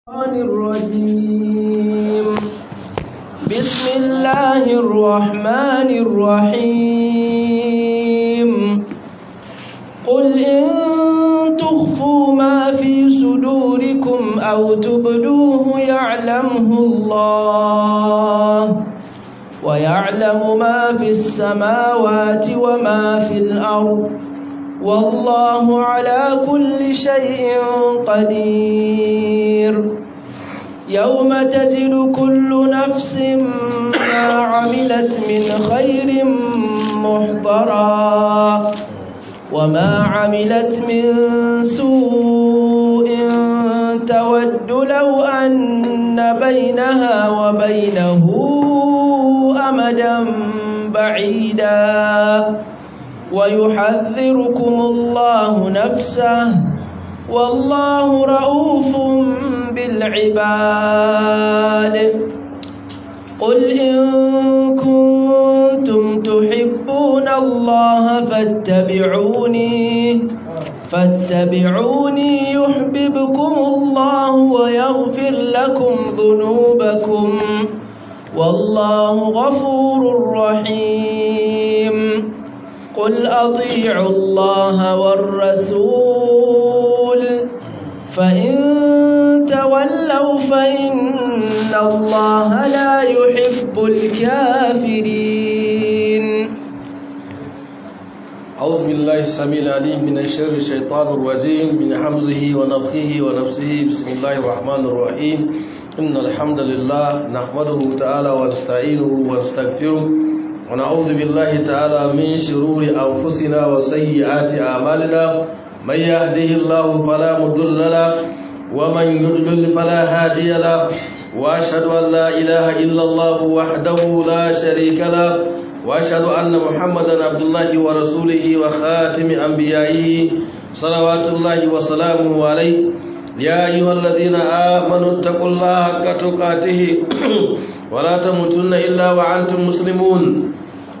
الشيطان الرجيم بسم الله الرحمن الرحيم قل إن تخفوا ما في صدوركم أو تبدوه يعلمه الله ويعلم ما في السماوات وما في الأرض والله على كل شيء قدير يوم تجد كل نفس ما عملت من خير محضرا وما عملت من سوء تود لو أن بينها وبينه أمدا بعيدا ويحذركم الله نفسه والله رؤوف بالعباد قل إن كنتم تحبون الله فاتبعوني فاتبعوني يحببكم الله ويغفر لكم ذنوبكم والله غفور رحيم قل أطيعوا الله والرسول فإن تولوا فإن الله لا يحب الكافرين أعوذ بالله السميع العليم من الشر الشيطان الرجيم من حمزه ونفخه ونفسه بسم الله الرحمن الرحيم إن الحمد لله نحمده تعالى ونستعينه ونستغفره ونعوذ بالله تعالى من شرور أنفسنا وسيئات أعمالنا من يهده الله فلا مضل له ومن يضلل فلا هادي له وأشهد أن لا إله إلا الله وحده لا شريك له وأشهد أن محمدا عبد الله ورسوله وخاتم أنبيائه صلوات الله وسلامه عليه يا أيها الذين آمنوا اتقوا الله حق تقاته ولا تموتن إلا وأنتم مسلمون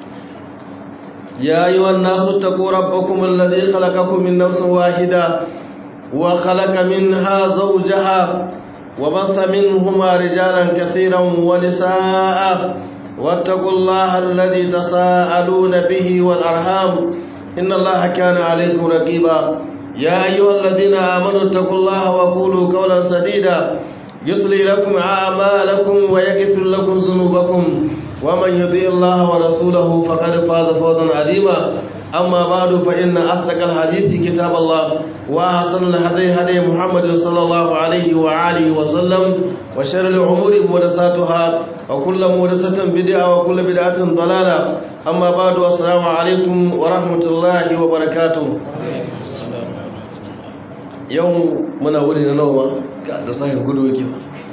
يا أيها الناس اتقوا ربكم الذي خلقكم من نفس واحدة وخلق منها زوجها وبث منهما رجالا كثيرا ونساء واتقوا الله الذي تساءلون به والأرحام إن الله كان عليكم رقيبا يا أيها الذين آمنوا اتقوا الله وقولوا قولا سديدا يصلي لكم أعمالكم ويغفر لكم ذنوبكم ومن يطيع الله ورسوله فقد فاز فوزا عظيما أما بعد فإن أصدق الحديث كتاب الله وأحسن الهدي هدي محمد صلى الله عليه وآله وسلم وشر الأمور محدثاتها وكل محدثة بدعة وكل بدعة ضلالة أما بعد السلام عليكم ورحمة الله وبركاته يوم من أولنا نوما da sahin gudu yake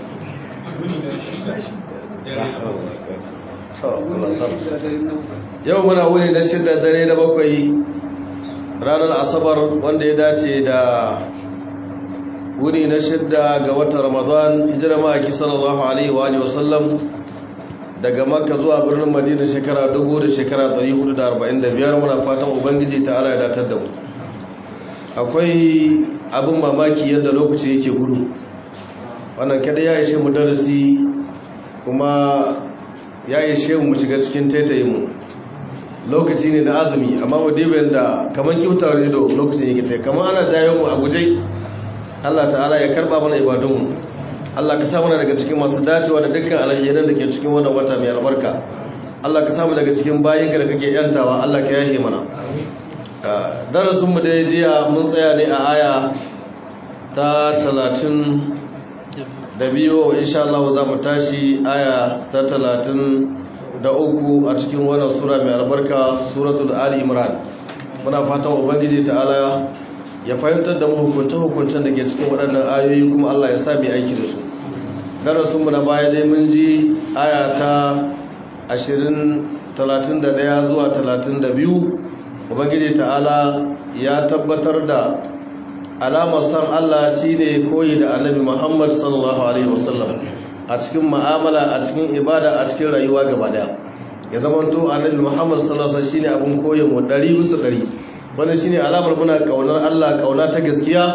yau muna wuni na shidda dare da bakwai ranar asabar wanda ya dace da wuni na shidda ga watan ramadan hijira ma'aiki sallallahu alaihi wa alihi wasallam daga makka zuwa birnin madina shekara dubu da shekara 445 muna fatan ubangiji ta ala ya datar da mu akwai abin mamaki yadda lokaci yake gudu wannan kada ya ishe mu darasi kuma ya ishe mu shiga cikin taitayinmu lokaci ne na azumi amma mu dibin da kamar kyautawar ido lokacin yake ta kamar ana jayo mu a guje Allah ta'ala ya karba mana ibadunmu Allah ka samu daga cikin masu dacewa da dukkan alhairan da ke cikin wannan wata mai albarka Allah ka samu daga cikin bayinka da kake yantawa Allah ka yahe mana darasin mu da jiya mun tsaya ne a aya ta talatin da biyu insha Allah za mu tashi aya ta talatin da uku a cikin wannan sura mai albarka suratul ali imran muna fatan ubangiji ta'ala ya fahimtar da mu hukunce-hukuncen da ke cikin waɗannan ayoyi kuma Allah ya sa mai aiki da su darasin mu na baya dai mun ji aya ta 20 31 zuwa 32 ubangiji ta'ala ya tabbatar da alamar san Allah shine koyi da annabi Muhammad sallallahu alaihi wasallam a cikin mu'amala a cikin ibada a cikin rayuwa gaba daya ya zama to annabi Muhammad sallallahu alaihi wasallam shine abun koyon mu 100 bisa 100 wannan shine alamar muna kaunar Allah kauna ta gaskiya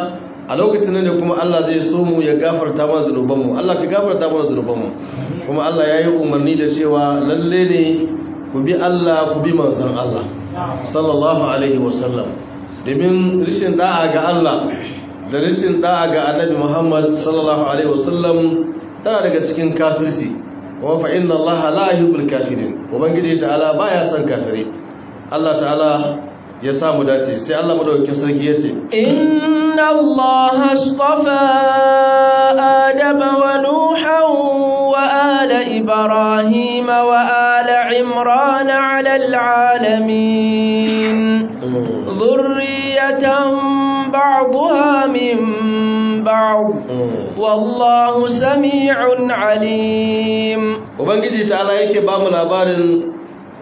a lokacin ne kuma Allah zai so mu ya gafarta mana zunubanmu Allah ka gafarta mana zunubanmu kuma Allah ya yi umarni da cewa lalle ne ku bi Allah ku bi manzon Allah sallallahu alaihi wasallam domin rishin da'a ga Allah da rishin da'a ga annabi Muhammad sallallahu alaihi wasallam tana daga cikin kafirci wa fa inna Allah la yuhibbul kafirin ubangiji ta'ala baya son kafire Allah ta'ala ya samu dace sai Allah madaukakin sarki yace inna Allah astafa adama wa nuhan wa ala ibrahim wa ala imran ala alamin dhurriyatan ba'daha min ba'd wallahu sami'un alim ubangiji ta'ala yake ba mu labarin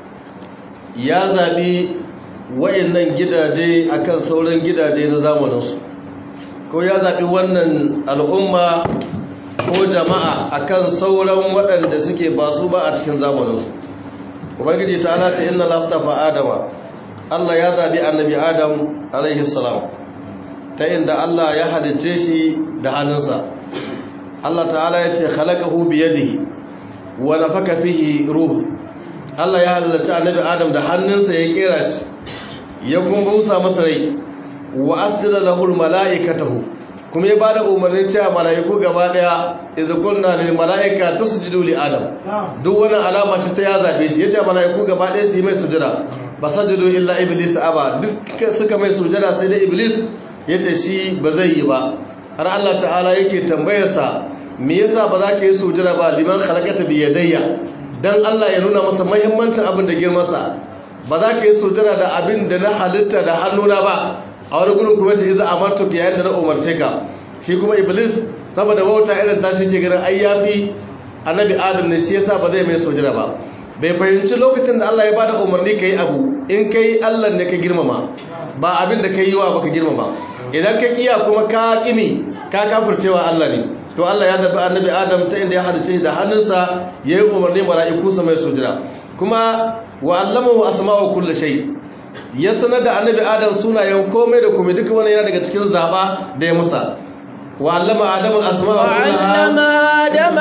ya zabi wayannan gidaje akan sauran gidaje na zamaninsu ko ya zaɓi wannan al'umma ko jama'a akan sauran waɗanda suke ba su ba a cikin zamaninsu ubangiji ta ana ta inna lastafa adama allah ya zaɓi annabi adam alaihi salam ta inda allah ya halicce shi da hannunsa allah ta'ala ya ce khalaqahu biyadihi wa nafaka fihi ruh allah ya halicce annabi adam da hannunsa ya kera shi ya kuma busa masa rai wa asjada lahu almalaikatahu kuma ya bada umarnin cewa malaiku gaba daya idza kunna lil malaika tasjudu li adam duk wani alama ce ta ya zabe shi yace malaiku gaba daya su yi mai sujada basajudu illa iblis aba duk suka mai sujada sai da iblis yace shi ba zai yi ba har Allah ta'ala yake tambayar sa me yasa ba za ka yi sujada ba liman khalaqata bi yadayya dan Allah ya nuna masa muhimmancin abin da girman sa ba za ka yi sujada da abin da na halitta da hannuna ba a wani gudun kuma ce iza amartu yayin da na umarce ka shi kuma iblis saboda wauta irin tashi ce ganin ai yafi annabi adam ne shi yasa ba zai mai sujada ba bai fahimci lokacin da Allah ya bada umarni kai abu in kai Allah ne ka girmama ba abin da kai yiwa baka girmama idan ka kiya kuma ka kimi ka kafircewa Allah ne to Allah ya zabi annabi adam ta inda ya halice da hannunsa yayi umarni mala'iku su mai sujada kuma wa allamahu asma'u kulli shay ya sanar da annabi adam sunayen komai da komai duka wani yana daga cikin zaba da ya musa wa allama adam al-asma'a وعلم آدم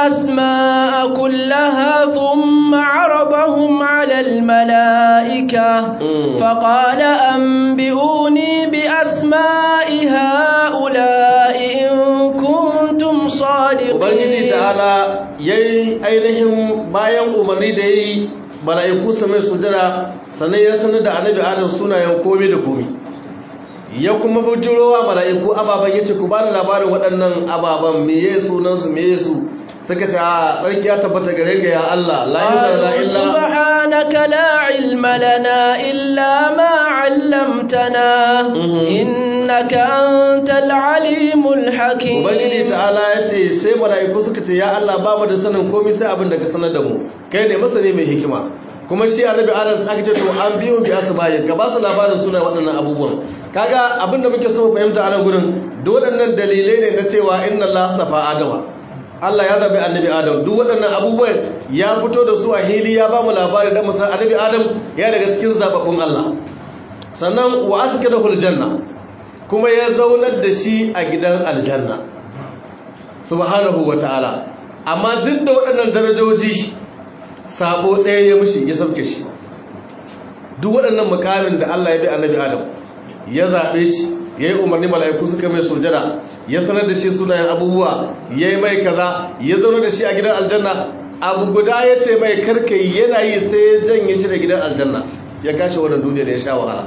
الأسماء كلها ثم عرضهم على الملائكة فقال أنبئوني بأسماء هؤلاء إن كنتم صادقين ubangiji ta'ala yayi ainihin bayan umarni da yayi mala'iku su mai sujada sannan ya sanar da annabi adam sunayen komai da komai ya kuma bujurowa mala'iku ababan yace ku bani labarin waɗannan ababan meye sunan su meye su suka ce a tsarki ya tabbata gare ga ya Allah la ilaha قالوا illa سبحانك لا علم لنا إلا ما علمتنا إنك أنت العليم الحكيم ubangiji ta'ala ya ce sai mala'iku suka ce ya Allah ba mu da sanin komai sai abin da ka sanar da mu kai ne masani mai hikima kuma shi annabi adam sai aka ce to an biyo bi asma'i ka ba su labarin suna waɗannan abubuwan kaga abin da muke so mu fahimta a nan gurin da waɗannan dalilai ne na cewa inna Allah astafa adama Allah ya zabi annabi adam duk waɗannan abubuwan ya fito da su a hili ya ba mu labari da musan annabi adam ya daga cikin zababbun Allah sannan wa askadahu aljanna kuma ya zaunar da shi a gidan aljanna subhanahu wata'ala amma duk da waɗannan darajoji sabo ɗaya ya mushi ya sauke shi duk waɗannan mukamin da Allah ya bi annabi Adam ya zaɓe shi ya yi umarni mala'iku suka mai sujada ya sanar da shi sunayen abubuwa ya yi mai kaza ya zaune da shi a gidan aljanna abu guda ya ce mai karkai yana yi sai ya janye shi da gidan aljanna ya kashe wannan duniya da ya sha wahala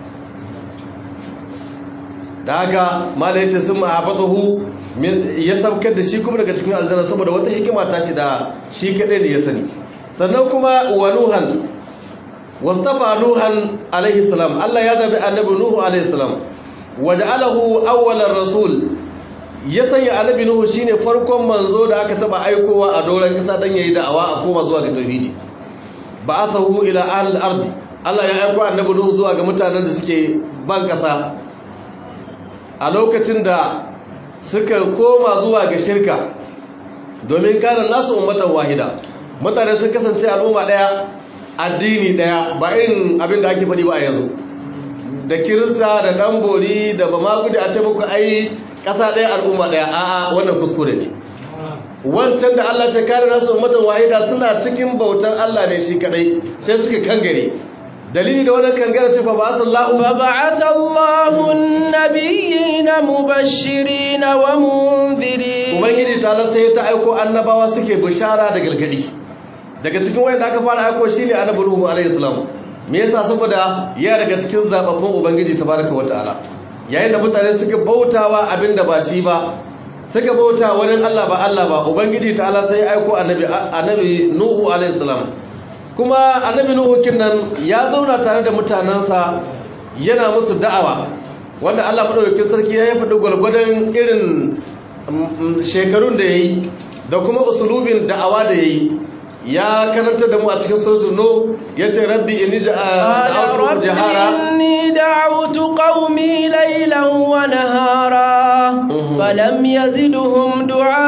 da haka mala ya ce sun ma'abatahu ya saukar da shi kuma daga cikin aljanna saboda wata hikima ta shi da shi kaɗai da ya sani sannan kuma wa nuhan wastafa nuhan alaihi salam Allah ya zabi annabi nuhu alaihi salam waja'alahu awwalar rasul ya sanya annabi nuhu shine farkon manzo da aka taba aikowa a doron kasa dan yayi da'awa a koma zuwa ga tauhidi ba'athahu ila ahli al-ardi Allah ya aiko annabi nuhu zuwa ga mutanen da suke ban kasa a lokacin da suka koma zuwa ga shirka domin kanan nasu ummatan wahida mutane sun kasance al'umma daya addini daya ba irin abin da ake faɗi ba a yanzu da kirista da dan bori da ba ma gudu a ce muku ai ƙasa ɗaya al'umma ɗaya a'a wannan kuskure ne wancan da Allah ce kare nasu ummatan wahida suna cikin bautan Allah ne shi kadai sai suka kangare dalili da wannan kangare ce fa ba'athallahu fa ba'athallahu an-nabiyina mubashirin wa munzirin ubangiji ta sai ta aiko annabawa suke bishara da galgadi daga cikin wayanda aka fara aiko shine annabi Nuhu alaihi salam me yasa saboda ya daga cikin zababbun ubangiji tabaraka wataala yayin da mutane suka bautawa abinda ba shi ba suka bauta wani Allah ba Allah ba ubangiji ta'ala sai ya aiko annabi annabi Nuhu alaihi salam kuma annabi Nuhu kinnan ya zauna tare da mutanansa yana musu da'awa wanda Allah madaukakin sarki ya faɗi gwargwadon irin shekarun da yayi da kuma usulubin da'awa da yayi ya karanta da mu a cikin suratul nur yace rabbi inni da'awtu jahara inni da'awtu qaumi laylan wa nahara falam yazidhum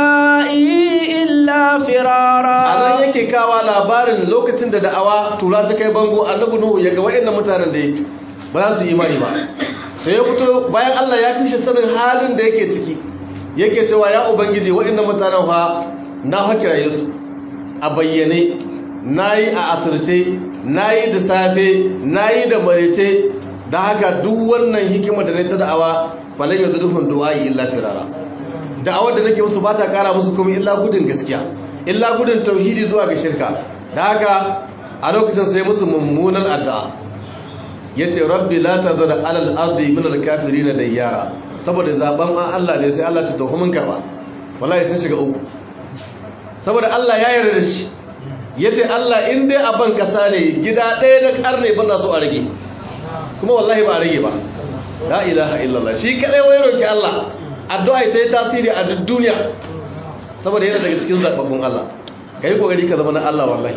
du'ai illa firara anan yake kawa labarin lokacin da da'awa tura ta kai bango annabi nuhu yaga wayannan mutanen da yake ba za su imani ba to ya fito bayan Allah ya fishe sanin halin da yake ciki yake cewa ya ubangiji wayannan mutanen fa na hakira su a bayyane na yi a asirce na yi da safe na yi da marece da haka duk wannan hikima da na ta da'awa falon yanzu dufin du'ayi illa firara da'awar da nake musu ba ta kara musu kuma illa gudun gaskiya illa gudun tauhidi zuwa ga shirka da haka a lokacin sai musu mummunan addu'a ya ce rabbi la ta zara alal ardi min alkafiri na dayyara saboda zaben an Allah ne sai Allah ta tuhumin karba wallahi sun shiga uku saboda Allah ya yarda da shi ya ce Allah in dai a ban ƙasa ne gida ɗaya na ƙarne ban na so a rage kuma wallahi ba a rage ba la ilaha illallah shi kaɗai wai roƙi Allah addu'a ta yi tasiri a duk duniya saboda yana daga cikin zaɓaɓɓun Allah ka yi ƙoƙari ka zama na Allah wallahi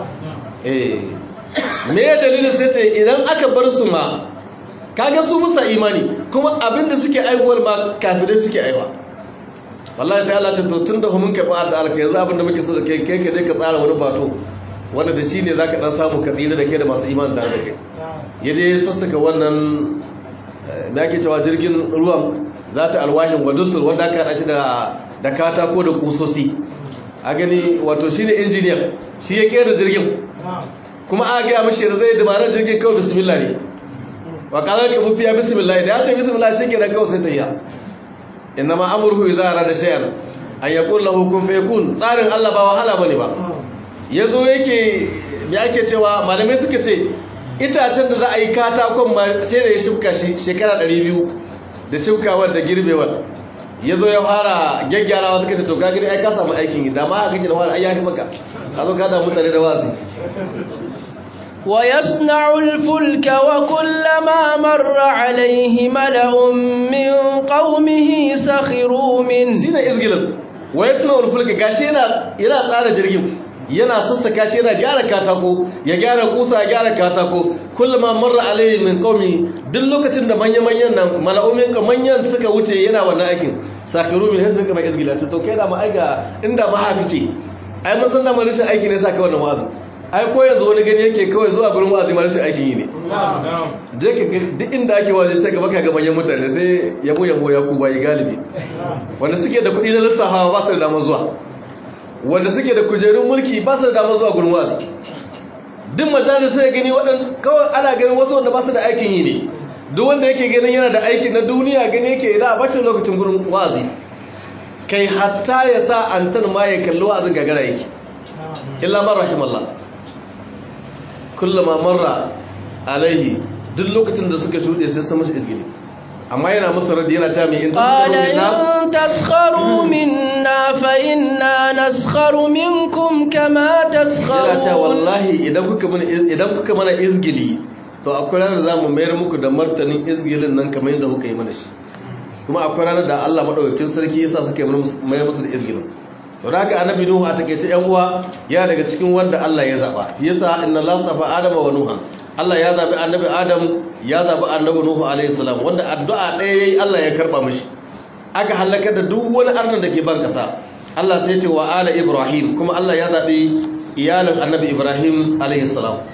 eh me ya dalilin sai ce idan aka bar su ma kaga su musa imani kuma abinda suke aiwuwar ma kafirai suke aiwa wallahi sai Allah ce to tun da mun karɓi addu'ar ka yanzu abin da muke so da kai kai ka je ka tsara wani bato wanda da shi ne za ka ɗan samu ka tsira da kai da masu iman tare da kai ya je ya sassaka wannan da ake cewa jirgin ruwan za ta alwahin wadusur wanda aka haɗa shi da katako da kusosi a gani wato shi ne injiniyan shi ya kera jirgin kuma a gaya mashi da zai dabarar jirgin kawai bismillah ne wa ƙalar ka mafiya bismillah da ya ce bismillah shi ke da kawai sai ta yi inna ma amurhu idza arada shay'an an yaqul lahu kun fayakun tsarin Allah ba wahala bane ba yazo yake me ake cewa malamai suka ce itacen da za a yi katakon ma sai da ya shuka shi shekara 200 da shukawar da girbewar yazo ya fara gyaggyarawa suka ce to ka gani ai ka samu aikin da ma kake da fara ai ya maka ka zo ka da mutane da wasi ويصنع الفلك وكلما مر عليه ملأ من قومه سخروا منه shine izgilin wayasna ulfulka gashi yana yana tsara jirgin yana sassaka shi yana gyara katako ya gyara kusa ya gyara katako kullama marra alaihi min qaumi duk lokacin da manyan manyan nan mala'umin ka manyan suka wuce yana wannan aikin sakaru min hasu kuma izgila to kai da ma aiga inda ba haka kike ai mun san da mun rashin aiki ne saka wannan wa'azi ai ko yanzu wani gani yake kawai zuwa gurin wa'azi ma rashin aikin yi ne je ka duk inda ake waje sai gaba ka ga manyan mutane sai yabo yabo ya ku bayi galibi wanda suke da kuɗi na lissafa ba su da damar zuwa wanda suke da kujerun mulki ba su da damar zuwa gurin wa'azi duk majalis sai gani waɗanda kawai ana ganin wasu wanda ba su da aikin yi ne duk wanda yake ganin yana da aiki na duniya gani yake da a bacin lokacin gurin wa'azi kai hatta ya sa antan ma ya kalli wa'azin gagara yake illa man rahimallah kullama marra alaihi duk lokacin da suka shuɗe sai sun mashi izgili amma yana musu radi yana cewa mai in قال إن تسخروا منا فإنا نسخر منكم كما yana cewa تسخرون wallahi idan kuka mana idan kuka mana izgili to akwai ranar za mu mayar muku da martanin izgilin nan kamar yadda kuka yi mana shi kuma akwai ranar da Allah madaukakin sarki yasa suka yi mayar musu da izgilin to da haka annabi nuhu a takeice yan uwa ya daga cikin wanda Allah ya zaba yasa inna Allah tafa adama wa nuha Allah ya zabi annabi adam ya zabi annabi nuhu alaihi salam wanda addu'a ɗaya yayi Allah ya karba mishi aka halaka da duk wani arnan da ke ban kasa Allah sai ya ce wa ala ibrahim kuma Allah ya zabi iyalin annabi ibrahim alaihi salam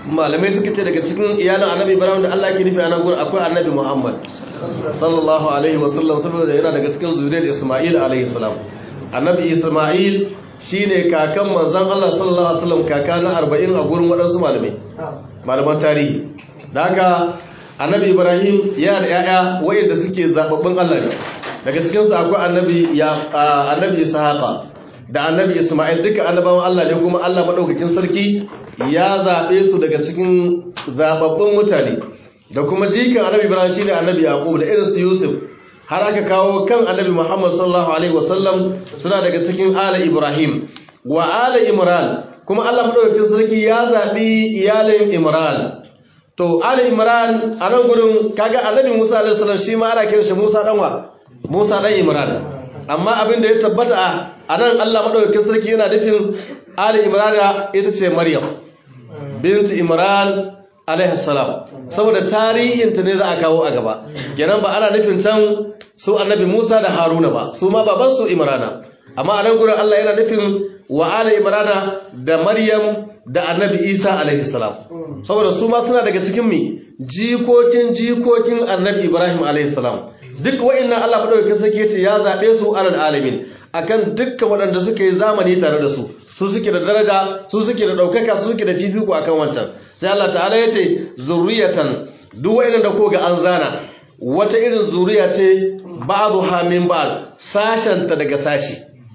malamai suka ce daga cikin iyalin annabi ibrahim da Allah ke nufi a nan gurin akwai annabi muhammad sallallahu alaihi wasallam saboda yana daga cikin zuriyar isma'il alaihi salam annabi isma'il shine kakan manzon Allah sallallahu alaihi wasallam kaka na 40 a gurin waɗansu malamai malaman tarihi da haka annabi ibrahim yana da yaya wayanda suke zababbin Allah ne daga cikin su akwai annabi ya annabi ishaqa da annabi isma'il duka annabawan Allah ne kuma Allah madaukakin sarki ya zabe su daga cikin zababbin mutane da kuma jikan annabi ibrahim shine annabi yaqub da irin su yusuf har aka kawo kan annabi muhammad sallallahu alaihi wasallam suna daga cikin ala ibrahim wa ala imran kuma Allah madaukakin sarki ya zabi iyalin imran to ala imran a nan gurin kaga annabi musa alaihi salam shi ma ana kiran shi musa danwa musa dan imran amma abin da ya tabbata a nan Allah madaukakin sarki yana nufin ala imran ita ce maryam binti imran alaihi salam saboda tarihinta ne za a kawo a gaba kenan ba ana nufin can su annabi Musa da Haruna ba su ma baban su Imrana amma a nan gurin Allah yana nufin wa ala Imrana da Maryam da annabi Isa alaihi salam saboda su ma suna daga cikin mi jikokin jikokin annabi Ibrahim alaihi salam duk wa'annan Allah madaukakin sarki yace ya zabe su alal alamin akan dukkan waɗanda suka yi zamani tare da su su suke da daraja su suke da ɗaukaka su suke da fifiko akan wancan sai Allah ta'ala ya ce zuriyatan duk wa'annan da ko ga an zana wata irin zuriya ce ba'dha min ba'd sashanta daga sashi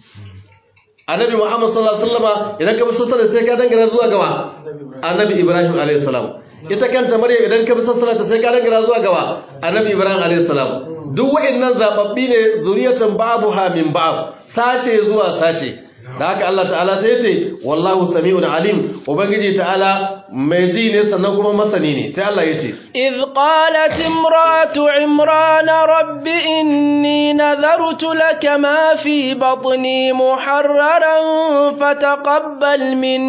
annabi Muhammad sallallahu alaihi wasallama idan ka bi sassana sai ka dangana zuwa gawa annabi Ibrahim alaihi salam ita kanta Maryam idan ka bi sassana ta sai ka dangana zuwa gawa annabi Ibrahim alaihi salam duk wa'annan zababbi ne zuriyatan ba'dha min ba'd sashe zuwa sashe da haka Allah ta'ala sai ya ce wallahu sami'un alim ubangiji ta'ala mai ji ne sannan kuma masani ne sai Allah ya ce إذ قالت امرأة عمران رب إني نذرت لك ما في بطني محررا فتقبل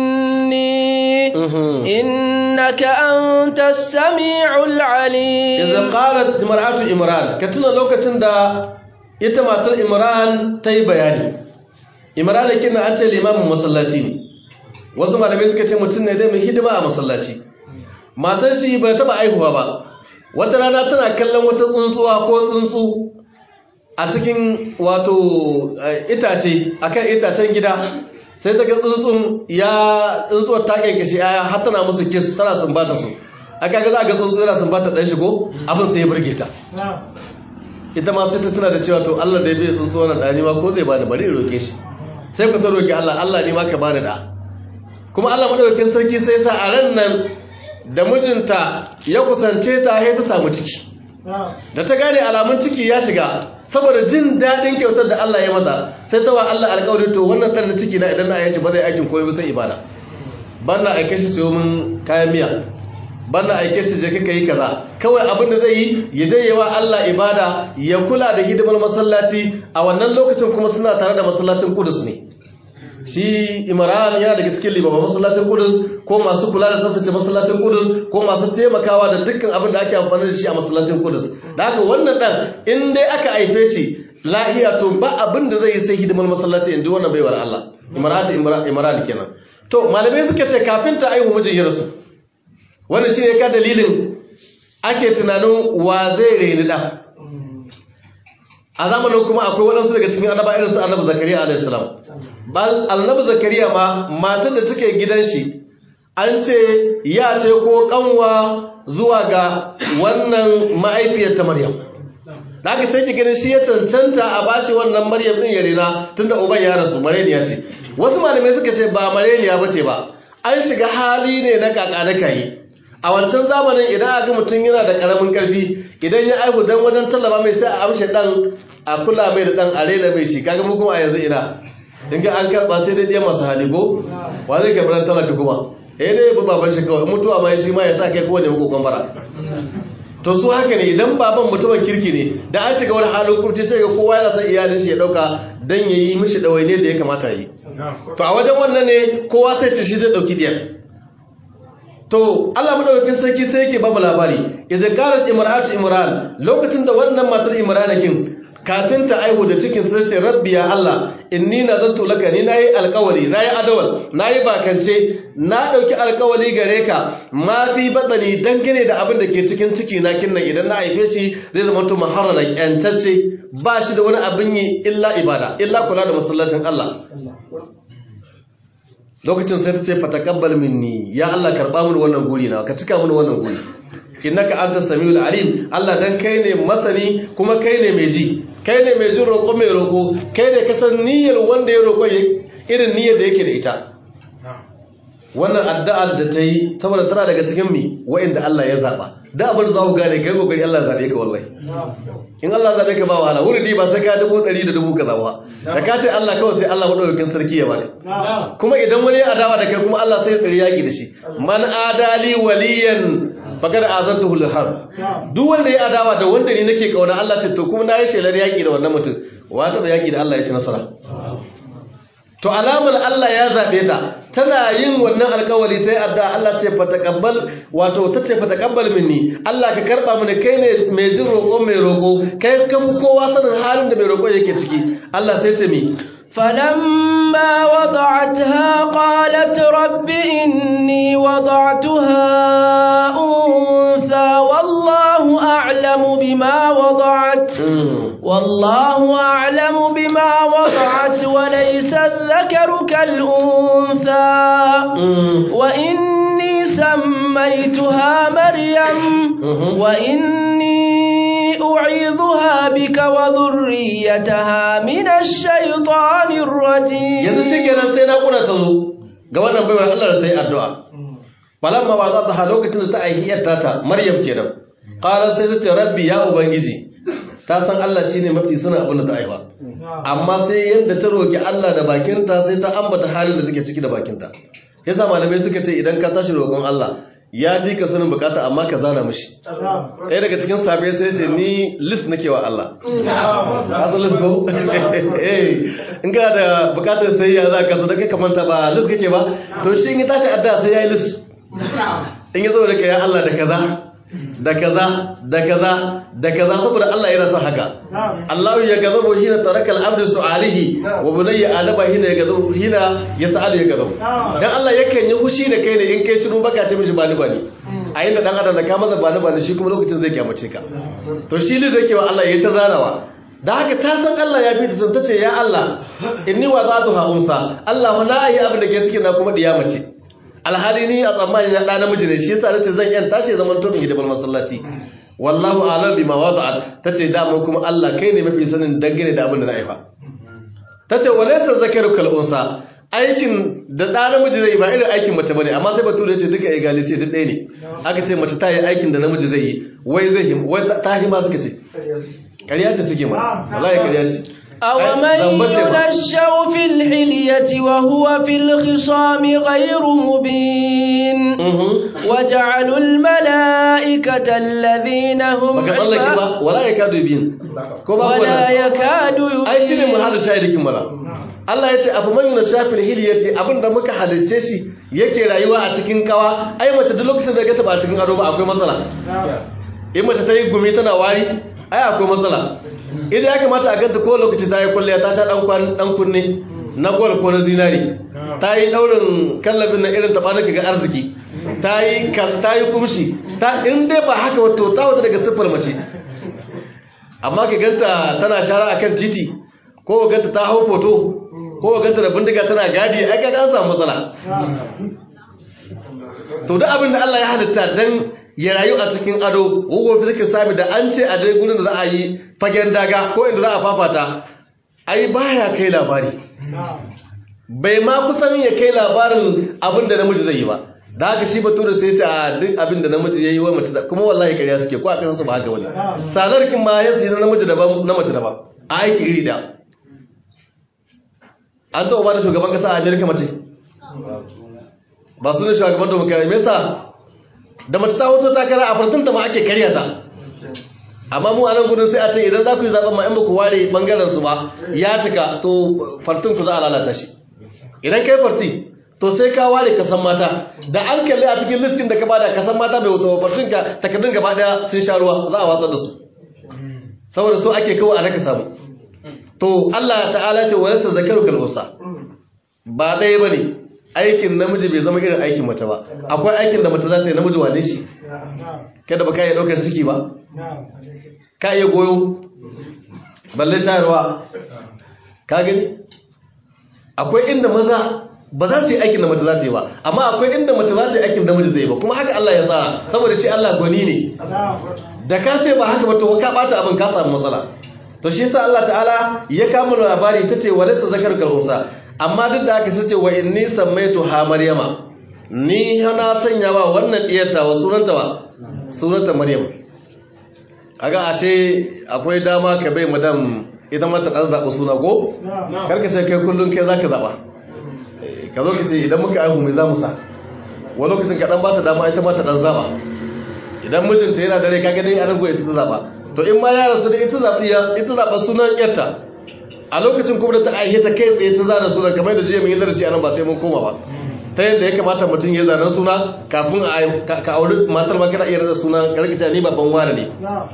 مني إنك أنت السميع العليم إذ قالت امرأة عمران كتنا لوكتن دا إتماتر عمران تي بياني imrana kina an ce limamin masallaci ne wasu malamai suka ce mutum ne zai mai hidima a masallaci matar shi bai taba aihuwa ba wata rana tana kallon wata tsuntsuwa ko tsuntsu a cikin wato itace akan itacen gida sai ta ga tsuntsun ya tsuntsuwar ta kankashi aya har tana musu kiss tana sumbata su aka ga za ga tsuntsu yana sumbata dan shigo abin sai ya burge ta ita ma sai ta tuna da cewa to Allah da ya bai tsuntsu wannan dani ma ko zai bani bari in roke shi sai ku ta roƙi Allah Allah ne ma ka bani da kuma Allah madaukakin sarki sai sa a ran nan da mijinta ya kusance ta sai ta samu ciki da ta gane alamun ciki ya shiga saboda jin daɗin kyautar da Allah ya mata sai ta wa Allah alƙawari to wannan ɗan na ciki na idan na ayyance ba zai aikin koyi ba sai ibada ban na aike shi sayo min kayan miya ban na aike shi je kaka yi kaza kawai abin da zai yi ya je yawa Allah ibada ya kula da hidimar masallaci a wannan lokacin kuma suna tare da masallacin Kudus ne shi Imran yana daga cikin limaman masallacin Kudus ko masu kula da tsaftace masallacin Kudus ko masu taimakawa da dukkan abin da ake amfani da shi a masallacin Kudus da haka wannan dan in dai aka haife shi lahiya to ba abin da zai yi sai hidimar masallaci in ji wannan baiwar Allah Imran Imran kenan to malamai suka ce kafin ta aihu mijin ya rasu wannan shi ne ka dalilin ake tunanin wa zai reni ɗan a zamanin kuma akwai waɗansu daga cikin annaba irin su annabi zakariya alaihi salam annabi zakariya ma matan da take gidan shi an ce ya ce ko kanwa zuwa ga wannan ma'aifiyar ta maryam da aka sai ki ganin shi ya cancanta a bashi wannan maryam din ya rena tunda uban ya rasu mareniya ce wasu malamai suka ce ba mareniya bace ba an shiga hali ne na kaka na kai a wancan zamanin idan aka mutum yana da karamin karfi idan ya aihu dan wajen tallaba mai sai a amshe dan a kula mai da dan a rena mai shi kaga mu kuma a yanzu ina in ga an karba sai dai ɗaya masu hali ko wa zai karɓi dan talaka kuma eh dai bu baban shi kawai mutuwa mai shi ma ya sa kai kowane hukukun bara to su haka ne idan baban mutumin kirki ne da an shiga wani halin kurci sai ga kowa yana son iyalin shi ya dauka dan yayi mishi dawaine da ya kamata yi to a wajen wannan ne kowa sai ce shi zai dauki diyar to Allah madaukakin sarki sai yake ba mu labari idza qalat imra'atu imran lokacin da wannan matar imran kin kafin ta aihu da cikin sai ce rabbi ya Allah inni nazartu laka ni nayi alƙawari nayi adawal nayi bakance na dauki alƙawari gare ka ma fi badani dangane da abin da ke cikin ciki na kinnan idan na haife shi zai zama to muharraran yantacce ba shi da wani abin yi illa ibada illa kula da masallacin Allah lokacin sai ta ce fataqabbal minni ya Allah karba mini wannan guri na ka cika mini wannan guri innaka antas samiul alim Allah dan kai ne masani kuma kai ne mai ji kai ne mai jin roƙo mai roƙo kai ne kasan niyyar wanda ya roƙo irin niyyar da yake da ita wannan addu'ar da ta yi saboda tana daga cikin mi wa'inda Allah ya zaɓa da abin za ku gane kai kokari Allah zaɓe ka wallahi in Allah zaɓe ka ba wahala wuri ba sai ka dubu ɗari da dubu kaza ba da ka ce Allah kawai sai Allah maɗaukakin sarki ya baka kuma idan wani ya adawa da kai kuma Allah sai ya tsari yaƙi da shi man adali waliyan fakar azantu hul har duk wanda ya adawa da wanda ni nake kauna Allah ce to kuma na yi shelar yaki da wannan mutum wa ta ba yaki da Allah ya ci nasara to alamar Allah ya zabe ta tana yin wannan alƙawari ta yi adda Allah ce fa taqabbal wato ta ce fa taqabbal minni Allah ka karba mini kai ne mai jin roƙo mai roƙo kai ka kowa sanin halin da mai roƙo yake ciki Allah sai ce mi فلما وضعتها قالت رب إني وضعتها أنثى والله أعلم بما وضعت والله أعلم بما وضعت وليس الذكر كالأنثى وإني سميتها مريم وإني أعيذها بك وذريتها من الشيطان الرجيم yanzu shi kenan sai naƙuda ta zo ga wannan baiwar Allah da ta yi addu'a falamma ba za ta ha lokacin da ta aiki yarta ta maryam kenan ƙarar sai ta ce rabbi ya ubangiji ta san Allah shi ne mafi sanin abin da ta aiwa amma sai yadda ta roƙi Allah da bakinta sai ta ambata halin da take ciki da bakinta yasa malamai suka ce idan ka tashi roƙon Allah ya fi ka sanin bukata amma ka zana mishi ɗaya daga cikin sabai sai ce ni list nake wa Allah ka list ko in ka da bukatar sai ya za ka zo da kai kamanta ba list kake ba to shi in ya tashi adda sai ya yi list in ya zo da ya Allah da kaza da kaza da kaza da kaza saboda Allah yana son haka Allah ya gazabu hina taraka al-abdu su'alihi wa bunayya adaba hina ya gazabu hina yas'alu ya gazabu dan Allah yakan yi hushi da kai ne in kai shiru baka ce mishi bani bani a inda dan adam da ka maza bani bani shi kuma lokacin zai kyamace ka to shi ne zai kewa Allah yayi ta zarawa da haka ta san Allah ya fi ta san tace ya Allah inni wa zatuha unsa Allah wa na ayi abin da ke cikin na kuma diya mace alhali ni a tsammani na ɗa namiji ne shi yasa nace zan yan tashi zaman to hidimar masallaci wallahu a'lam bima wada'at tace da mu kuma Allah kai ne mafi sanin dangane da abin da na aifa tace walaysa zakaru kal unsa aikin da ɗa namiji zai yi ba irin aikin mace bane amma sai bature ya ce duka egality duk ɗaya ne aka ce mace ta yi aikin da namiji zai yi wai zai him wai ta hima suka ce ƙarya ce suke ma wallahi ƙarya ce أومن ينشأ في الحلية وهو في الخصام غير مبين وجعلوا الملائكة الذين هم baka tsallake ba wala ya kadu biyin ko ba ولا يكاد ai shine يبين muhallin shahidikin mala Allah ya ce abu man yuna shafil hiliyati abinda muka halicce shi yake rayuwa a cikin kawa ai mace duk lokacin da ga ta ba a cikin ado ba akwai matsala in mace ta yi gumi tana wari ai akwai matsala idan ya kamata a ganta ko lokaci ta yi kwalliya ta sha dan kwan dan kunne na gwal ko na zinari ta yi daurin kallabin na irin tabanin ga arziki ta yi kal- ta yi kumshi ta in dai ba haka wato ta wata daga siffar mace amma ka ganta tana shara akan titi ko ka ganta ta hau foto ko ka ganta da bindiga tana gadi ai kaga an samu matsala to duk abin da Allah ya halitta dan ya rayu a cikin ado wugo fi take sami da an ce a je gurin da za a yi fagen daga ko inda za a fafata ai baya kai labari bai ma kusan ya kai labarin abin da namiji zai yi ba da haka shi bature sai ta duk abin da namiji ya yi wa mace kuma wallahi kariya suke ko a kansu ba haka wani sadarkin ma ya na namiji daban na mace daban a aiki iri da an taɓa ba da shugaban ƙasa a amerika mace ba su ne shugaban domin kare mesa da mace ta hoto takara a fartunta ma ake karya ta amma mu a nan gudun sai a ce idan za ku yi zaɓen ma in ba ku ware ɓangaren su ba ya cika to fartun ku za a lalata shi idan kai farti to sai ka ware kasan mata da an kalli a cikin listin da ka bada kasan mata bai wuta fartun ka takardun gaba daya sun sha ruwa za a watsar da su saboda so ake kawo a raka samu to Allah ta'ala ce walaysa zakaru kal unsa ba ɗaya bane aikin namiji bai zama irin aikin mace ba akwai aikin da mace za ta yi namiji wane shi kada ba ka iya ɗaukar ciki ba ka iya goyo balle shayarwa ka gani akwai inda maza ba za su yi aikin da mace za ta yi ba amma akwai inda mace za ta yi aikin da namiji zai yi ba kuma haka Allah ya tsara saboda shi Allah gwani ne da ka ce ba haka ba to ka bata abin ka samu matsala to shi yasa Allah ta'ala ya kama labari ta ce walaysa zakar kal unsa amma duk da haka sace wa inni sammaitu ha maryama ni na sanya ba wannan diyarta wa sunanta wa sunanta maryam kaga ashe akwai dama ka bai madam ita mata dan zaɓi suna ko karka ce kai kullum kai zaka zaɓa ka zo ka ce idan muka aihu mai za mu sa wani lokacin ka dan ba ta dama ita mata dan zaɓa idan mijinta yana dare ka gani anan goyi ita ta zaɓa to in ma yara su da ita zaɓi ita zaɓa sunan yarta a lokacin kuma da ta aihe ta kai tsaye ta zana sunan kamar da jiya mun yi darasi anan ba sai mun koma ba ta yadda ya kamata mutum ya zanen suna kafin ka auri matar ma kana iya rada sunan karkata ni babban wani ne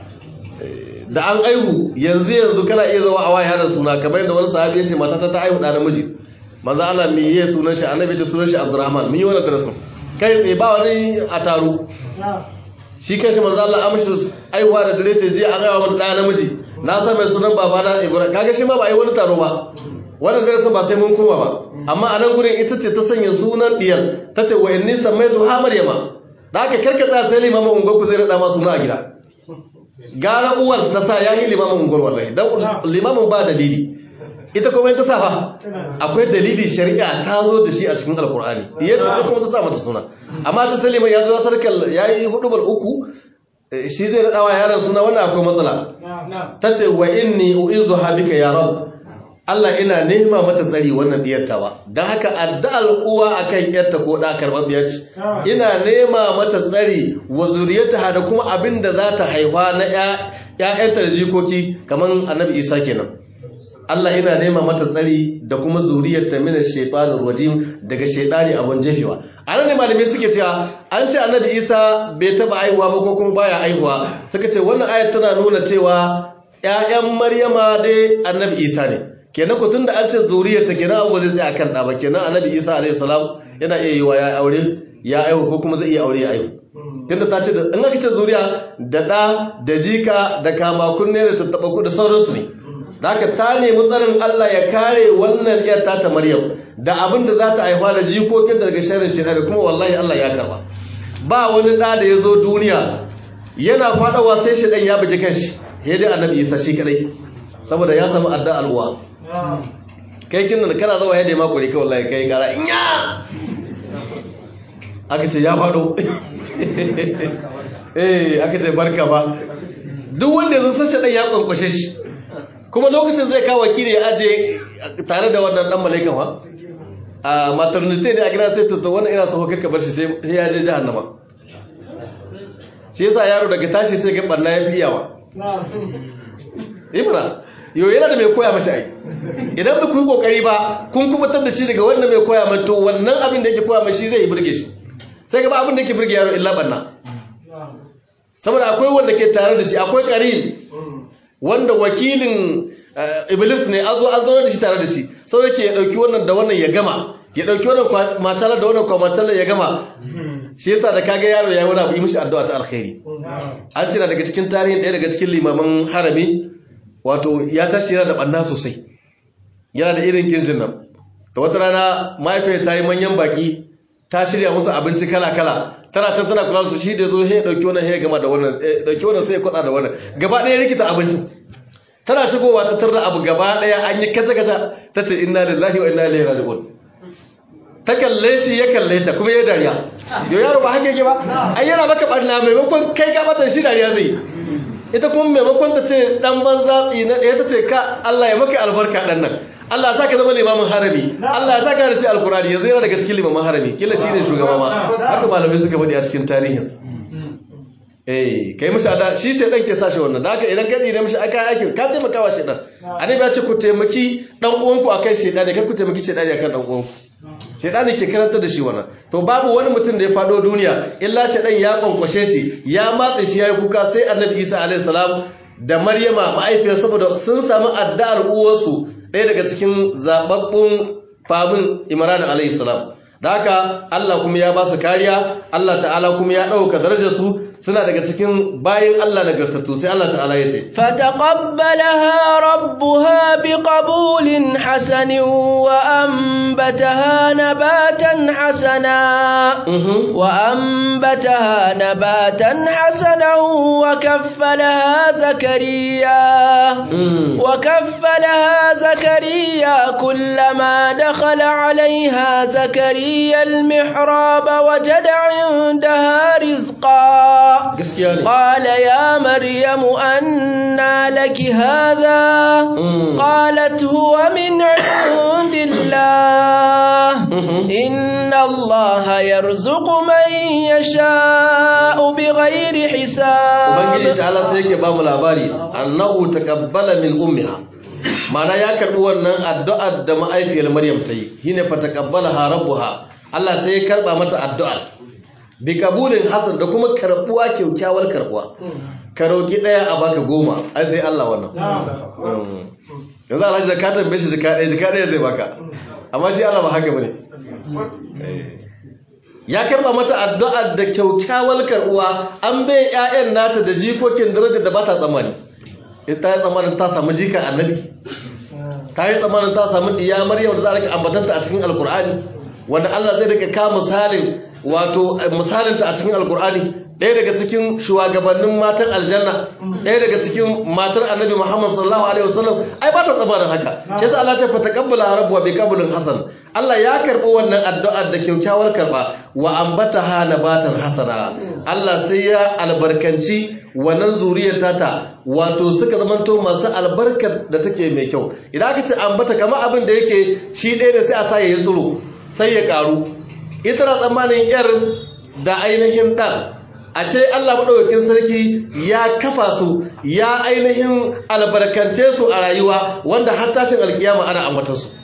da an aihu yanzu yanzu kana iya zawa a waya da suna kamar yadda wani sahabi ya ce matata ta aihu da namiji manzo Allah me yayi sunan shi annabi ce sunan shi Abdurrahman mun yi wannan darasin kai tsaye ba wani a taro shi kanshi manzo Allah amshi aihuwa da dare sai je an aiwa wani da namiji na san mai sunan babana Ibrahim kaga shi ma ba ai wani taro ba wannan darasin ba sai mun koma ba amma a nan gurin ita ce ta sanya sunan diyar ta ce wa inni sammaitu ha maryama da aka karkata sai limamin unguwar ku zai rada ma suna a gida gara uwar ta sa ya yi limamin unguwar wallahi dan limamin ba dalili ita kuma ta sa fa akwai dalili shari'a ta zo da shi a cikin alkur'ani yadda kuma ta sa mata suna amma ta sai liman ya zo sarkar ya yi hudubar uku shi zai rada wa yaron suna wannan akwai matsala ta ce wa inni uizu habika ya rabu Allah ina nema mata tsari wannan diyartawa don haka addu'ar uwa akan yarta ko da karbabiya ce ina nema mata tsari wa zuriyarta da kuma abin da za ta haifa na ƴaƴanta da jikoki kamar annabi Isa kenan Allah ina nema mata tsari da kuma zuriyarta min shaytanir rajim daga shaytani abun jefewa anan ne malamai suke cewa an ce annabi Isa bai taba aihuwa ba ko kuma baya aihuwa suka ce wannan ayat tana nuna cewa ƴaƴan Maryama dai annabi Isa ne kenan ku tunda an ce zuriyarta kenan abu zai tsaya kan ɗa ba kenan annabi isa alaihi salam yana iya yi wa ya aure ya aihu ko kuma zai iya aure ya aihu tunda ta ce da in aka ce zuriya da ɗa da jika da kama kunne da tattaɓa ku da sauransu ne da haka ta nemi tsarin Allah ya kare wannan ƴar ta ta Maryam da abin da za ta haifa da jikokin daga sharrin shaitan da kuma wallahi Allah ya karba ba wani ɗa da ya zo duniya yana faɗawa sai shaitan ya bugi kanshi ya dai annabi isa shi kadai saboda ya samu adda al'uwa kai kin da kana zawa yadda ma kuri kai wallahi kai kara inya aka ce ya fado eh aka ce barka ba duk wanda yazo sai shaɗan ya kwankwashe shi kuma lokacin zai kawo wakili ya aje tare da wannan dan malaikan wa a maternity ne a gida sai to wannan ina so ka bar shi sai ya je jahannama shi yasa yaro daga tashi sai ga barna ya fi yawa ibra yau yana da mai koya mace ai idan ba ku yi kokari ba kun kubutar da shi daga wannan mai koya mai to wannan abin da yake koya mai shi zai yi burge shi sai gaba abin da yake burge yaro illa banna saboda akwai wanda ke tare da shi akwai karin wanda wakilin iblis ne an zo an zo da shi tare da shi sau yake ya dauki wannan da wannan ya gama ya dauki wannan matsalar da wannan kwamatsalar ya gama shi yasa da kaga yaro ya yi wani abu yi mishi addu'a ta alkhairi an cina daga cikin tarihin ɗaya daga cikin limaman harami wato ya tashi yana da ɓanna sosai yana da irin kirjin nan da wata rana mahaifiyar ta yi manyan baki ta shirya musu abinci kala-kala tana can tana kula su shi da zo he dauki wannan he gama da wannan dauki wannan sai ya kwatsa da wannan gaba ɗaya rikita abincin tana shigowa ta tarda abu gaba ɗaya an yi kaca-kaca ta ce inna lillahi wa inna ilaihi raji'un ta kalle shi ya kalle ta kuma ya dariya yau yaro ba haka yake ba ai yana maka barna maimakon kai ka bata shi dariya zai ita kuma maimakon ta ce dan banza tsina ɗaya ta ce ka Allah ya maka albarka dan nan Allah ya saka zama limamin harami Allah ya saka da ce alkurani yanzu yana daga cikin limamin harami kila shine shugaba ma haka malamai suka faɗi a cikin tarihin eh kai mishi ada shi shedan ke sashi wannan da haka idan ka tsire mishi aka aikin ka taimaka wa shedan annabi ya ce ku taimaki dan uwanku akan shedan kar ku taimaki shedan akan dan uwanku shedan ke karanta da shi wannan to babu wani mutum da ya fado duniya illa shedan ya kwankwashe shi ya matsa shi yayi kuka sai annabi Isa alaihi salam da maryama ma'aifiyar saboda sun samu addu'ar uwarsu ɗaya daga cikin zababbun famin imran alayhi salam da haka Allah kuma ya ba su kariya Allah ta'ala kuma ya ɗauka darajarsu suna daga cikin bayin Allah nagartattu sai Allah ta'ala ya ce fataqabbalaha rabbuha biqabulin hasanin wa anbataha nabatan hasana wa anbataha nabatan hasanan wa kaffalaha zakariya wa kaffalaha zakariya kullama dakhala 'alayha zakariya al-mihrab wajada 'indaha rizqan قال يا مريم أنى لك هذا قالت هو من عند الله إن الله يرزق من يشاء بغير حساب ubangiji ta'ala sai yake ba mu labari annahu taqabbala min ummiha mana ya karbi wannan addu'ar da ma'aifiyar maryam ta yi shine fa taqabbalaha rabbuha Allah sai ya karba mata addu'ar bi kabulin hasan da kuma karbuwa kyaukyawar karbuwa ka roki daya a baka goma ai sai Allah wannan yanzu alhaji da ka tambaye shi jika daya jika daya zai baka amma shi Allah ba haka bane ya karba mata addu'a da kyaukyawar karbuwa an bai ƴaƴan nata da jikokin daraja da ba ta tsammani ita yi tsammanin ta samu jika annabi ta yi tsammanin ta samu diya maryam da za a rika ambatanta a cikin alkur'ani wanda Allah zai rika ka misalin wato misalinta a cikin alkur'ani ɗaya daga cikin shugabannin matan aljanna ɗaya daga cikin matar annabi muhammad sallallahu alaihi wasallam ai ba ta tsabarin haka shi yasa Allah ce fa taqabbala rabbuwa bi qabulin hasan Allah ya karɓi wannan addu'a da kyaukyawar karɓa wa ambataha nabatan hasana Allah sai ya albarkanci wannan zuriyar tata wato suka zamanto masu albarkar da take mai kyau idan aka ce ambata kamar abin da yake shi ɗaya da sai a sa ya yi tsiro sai ya ƙaru ita na tsammanin yar da ainihin ɗan ashe Allah maɗaukakin sarki ya kafa su ya ainihin albarkance su a rayuwa wanda har tashin alkiyama ana ambata su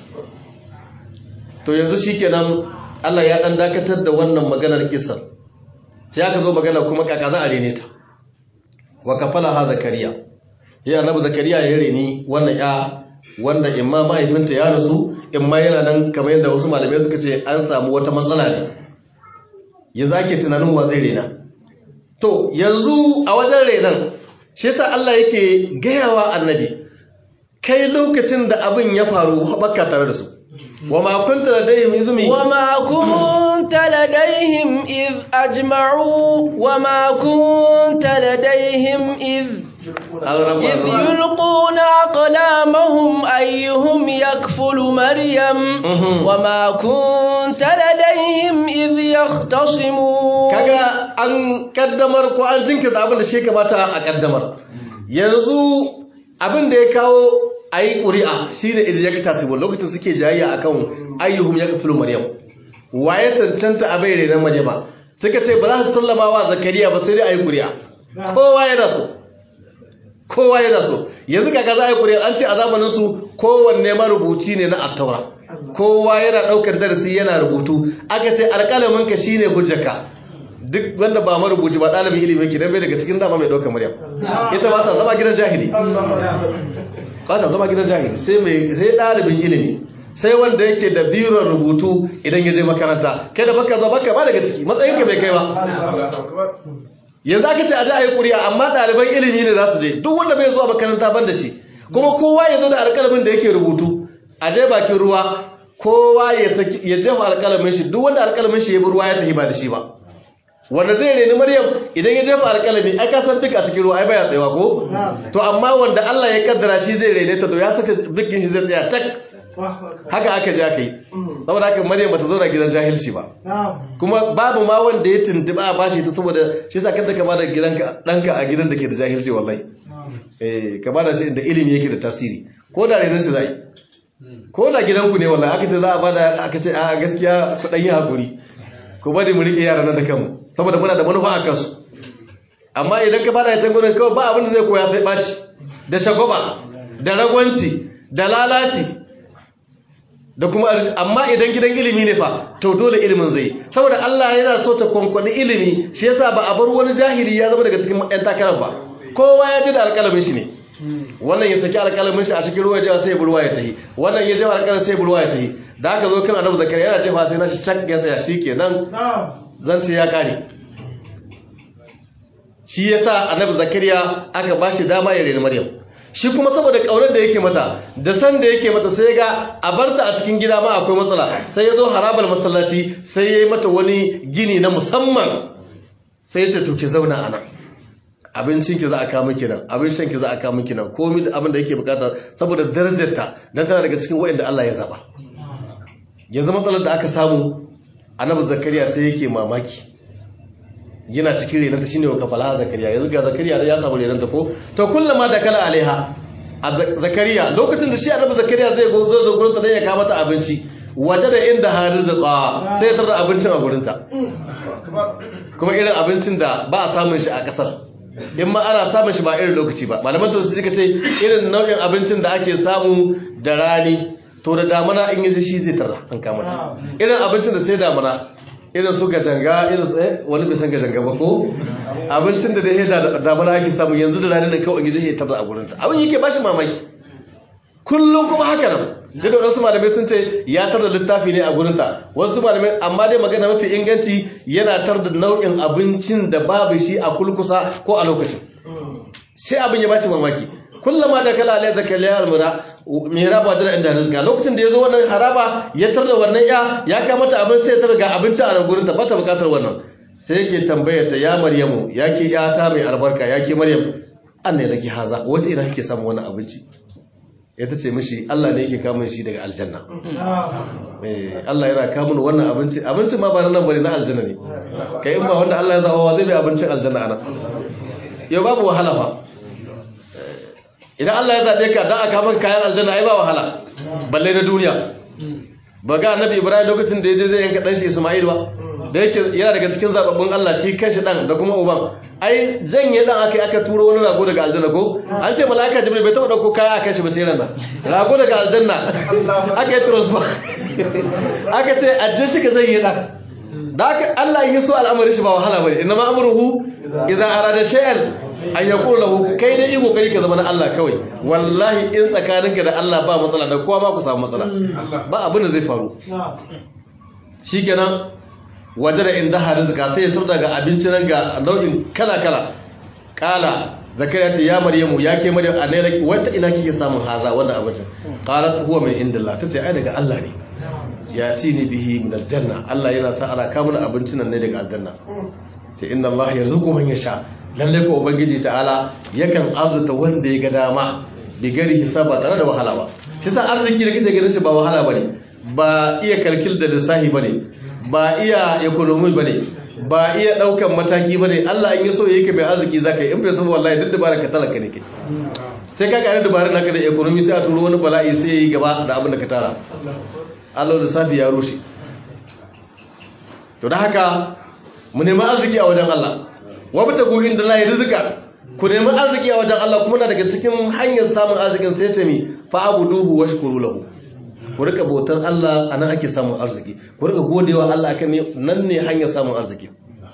to yanzu shikenan Allah ya ɗan dakatar da wannan maganar kisan sai aka zo magana kuma kaka za a rene ta wa kafala ha zakariya ya annabi zakariya ya reni wannan ya wanda imma mahaifinta ya rasu imma yana nan kamar yadda wasu malamai suka ce an samu wata matsala ne yanzu ake tunanin wa zai rena to yanzu a wajen renan shi yasa Allah yake gayawa annabi kai lokacin da abin ya faru baka tare da su wa ma kunta ladayhim izmi wa ma kunta ladaihim iz ajma'u wa ma kunta ladaihim iz إذ يلقون أقلامهم أيهم يكفل مريم وما كنت لديهم إذ يختصمون kaga an kaddamar ko an jinkirta abin da shi kamata a kaddamar yanzu abin da ya kawo ayi ƙuri'a shine idh yaktasibu lokacin suke jayayya akan ayyuhum yakfulu maryam waye cancanta a bai renan maryama suka ce ba za su sallama wa zakariya ba sai dai ayi ƙuri'a kowa yana so kowa yana so yanzu kaga za a yi ƙuri'a an ce a zamanin su kowanne marubuci ne na attaura kowa yana ɗaukar darasi yana rubutu aka ce alƙalamin ka shine hujjaka duk wanda ba marubuci ba ɗalibin ilimin ki dan bai daga cikin dama mai ɗaukar maryam ita ba ta zama gidan jahili ba ta zama gidan jahili sai mai sai ɗalibin ilimi sai wanda yake da biron rubutu idan ya je makaranta kai da baka zo baka ba daga ciki matsayinka bai kai ba yanzu aka ce a ji a yi ƙuri'a amma ɗaliban ilimi ne za su je duk wanda bai zuwa makaranta ban da shi kuma kowa ya zo da alƙalamin da yake rubutu a je bakin ruwa kowa ya jefa alƙalamin shi duk wanda alƙalamin shi ya bi ruwa ya tafi ba da shi ba wanda zai reni maryam idan ya jefa alƙalami ai ka san duk a cikin ruwa ai baya tsayawa ko to amma wanda Allah ya kaddara shi zai rene ta to ya saka bikin shi zai tsaya tak haka aka je aka yi saboda haka maryam bata zo da gidan jahilci ba kuma babu ma wanda ya tuntuba a bashi ta saboda shi yasa kada ka bada gidanka danka a gidan da ke da jahilci wallahi eh ka bada shi da ilimi yake da tasiri ko da renin su zai ko da gidanku ne wallahi aka ce za a bada aka ce a gaskiya ku dan yi hakuri ku bari mu rike yaran nan da kanmu saboda muna da manufa a kansu amma idan ka bada ya can gurin kawai ba abin da zai koya sai baci da shagoba da ragwanci da lalaci da kuma amma idan gidan ilimi ne fa to dole ilimin zai saboda Allah yana so ta kwankwani ilimi shi yasa ba a bar wani jahili ya zama daga cikin ƴan takarar ba kowa ya ji da alƙalamin shi ne wannan ya saki alƙalamin shi a cikin ruwa jawa sai burwa ya tahi wannan ya jawa alƙalamin sai burwa ya tahi da aka zo kan annabi zakariya yana jefa sai na shi cak ya tsaya shikenan zance ya kare shi yasa annabi zakariya aka bashi dama ya reni maryam shi kuma saboda kaunar da yake mata da san da yake mata sai ga a barta a cikin gida ma akwai matsala sai ya zo harabar masallaci sai ya yi mata wani gini na musamman sai ya ce to ki zauna a nan abincin ki za a kawo miki nan abin shan ki za a kawo miki nan komai abin da yake bukata saboda darajarta dan tana daga cikin wa'anda Allah ya zaba yanzu matsalar da aka samu annabi zakariya sai yake mamaki yana cikin renanta shine wa kafala zakariya yanzu ga zakariya ya samu renanta ko to kullum da kala alaiha a zakariya lokacin da shi annabi zakariya zai go zo gurin ta dan ya kawo mata abinci waje da inda harizqa sai ya tarda abincin a gurin ta kuma irin abincin da ba a samun shi a kasar in ma ana samun shi ba irin lokaci ba malaman to suka ce irin nau'in abincin da ake samu da rani to da damana in yi shi zai tarda an kama ta irin abincin da sai damana irin su gajanga irin su eh wani bai san gajanga ba ko abincin da dai da damana ake samu yanzu da ranar kawai gizo ya tarda a gurin ta abin yake bashi mamaki kullum kuma haka nan duk da wasu malamai sun ce ya tarda littafi ne a gurin ta wasu malamai amma dai magana mafi inganci yana tarda nau'in abincin da babu shi a kulkusa ko a lokacin sai abin ya bashi mamaki kullum da kala alai zakariya almura mihraba da inda rizqa lokacin da yazo wannan haraba ya tarda wannan ya ya kamata abin sai ta ga abinci a nan gurin ta bata bukatar wannan sai yake tambayar ta ya maryamu yake yata mai albarka yake maryam an ne laki haza wata ina kike samu wannan abinci ya tace mishi Allah ne yake kawo shi daga aljanna eh Allah yana kawo mun wannan abinci abincin ma ba nan bane na aljanna ne kai in ba wanda Allah ya zaba wa zai bai abincin aljanna anan yau babu wahala fa idan Allah ya zaɓe ka don a kaman kayan aljanna ai ba wahala balle na duniya ba ga annabi ibrahim lokacin da ya je zai yanka ɗan shi isma'il ba da yake yana daga cikin zababbun Allah shi kanshi ɗan da kuma uban ai janye ɗan aka aka turo wani rago daga aljanna ko an ce mala'ika jibril bai taɓa ɗauko kaya a kanshi ba sai ranar rago daga aljanna aka yi transfer aka ce ajin shi ka janye ɗan da aka Allah yi so al'amari shi ba wahala bane inna ma amruhu idan arada shay'an an ya lahu kai dai iko kai ka zama na Allah kawai wallahi in tsakaninka da Allah ba matsala da kowa ba ku samu matsala ba abin da zai faru shikenan waje da inda harizka sai ya turda ga abinci nan ga nau'in kala kala kala zakariya ce ya maryamu ya ke maryam a nailaki wata ina kike samun haza wannan abincin qalat huwa min indillah tace ai daga Allah ne ya tini bihi min aljanna Allah yana sa ana kamun abincin nan ne daga aljanna ce inna Allah yarzuqu man yasha lalle ko ubangiji ta'ala yakan arzuta wanda ya ga dama bi gari hisaba tare da wahala ba shi sa arziki da kake ganin shi ba wahala bane ba iya kalkil da lissahi bane ba iya economy bane ba iya daukan mataki bane Allah in yaso yake bai arziki zaka yi in bai so wallahi duk dabarar ka talaka ne ke sai ka kare dabarar naka da economy sai a turo wani bala'i sai yayi gaba da abin da ka tara Allah lissafi ya rushe to da haka mu nemi arziki a wajen Allah wabtagu inda Allah rizqa ku nemi arziki a wajen Allah kuma na daga cikin hanyar samun arzikin sai ta mi fa abuduhu washkuru lahu ku rika bautar Allah anan ake samun arziki ku rika godewa Allah akan nan ne hanyar samun arziki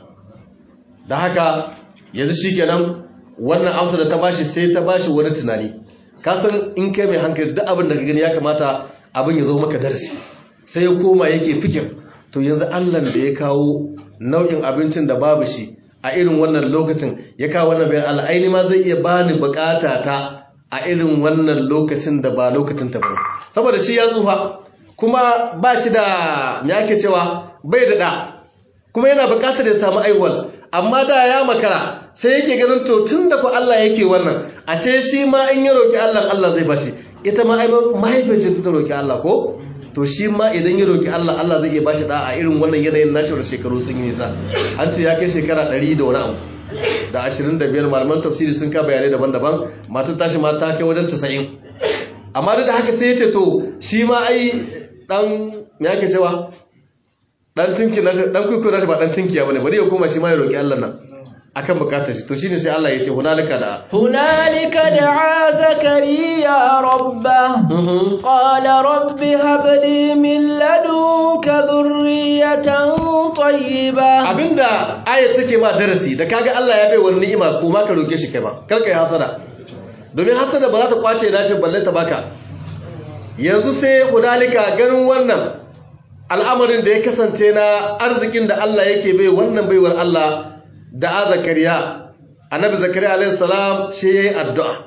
da haka yanzu shikenan wannan amsa da ta bashi sai ta bashi wani tunani ka san in kai mai hankali duk abin da ka gani ya kamata abin ya zo maka darasi sai ya koma yake fikir to yanzu Allah da ya kawo nau'in abincin da babu shi a irin wannan lokacin ya kawo wannan bayan Allah aini ma zai iya bani bukata ta a irin wannan lokacin da ba lokacin ta ba saboda shi ya tsufa kuma ba shi da me ake cewa bai da da kuma yana bukatar ya samu aiwal amma da ya makara sai yake ganin to tun da ku Allah yake wannan ashe shi ma in ya roki Allah Allah zai bashi ita ma ai mahaifiyar ta roki Allah ko to shi ma idan ya roki Allah Allah zai iya bashi da a irin wannan yanayin nashi da shekaru sun yi nisa an ce ya kai shekara 100 da wani abu da 25 malaman tafsiri sun ka bayanai daban-daban matar tashi ma ta kai wajen 90 amma duk da haka sai ya ce to shi ma ai dan me yake cewa dan tinki nashi dan kuku nashi ba dan tinkiya bane bari ya koma shi ma ya roki Allah nan akan bukatar shi to shine sai Allah ya ce hunalika da hunalika da'a zakariya rabba qala rabbi hab li min ladunka dhurriyatan طيبة abinda aya take ma darasi da kaga Allah ya bai wani ni'ima ko ma ka roke shi kai ma kar kai hasada domin hasada ba za ta kwace nashin balle ta baka yanzu sai hudalika ganin wannan al'amarin da ya kasance na arzikin da Allah yake bai wannan baiwar Allah da a zakariya annabi zakariya alaihi salam shi yayi addu'a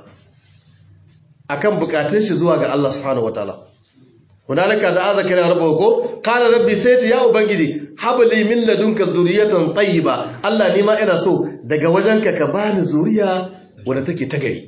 akan bukatun shi zuwa ga Allah subhanahu wataala hunalika da a zakariya rabbahu ko qala rabbi sai ce ya ubangiji habli min ladunka dhurriyatan tayyiba Allah ni ma ina so daga wajenka ka bani zuriya wadda take ta gari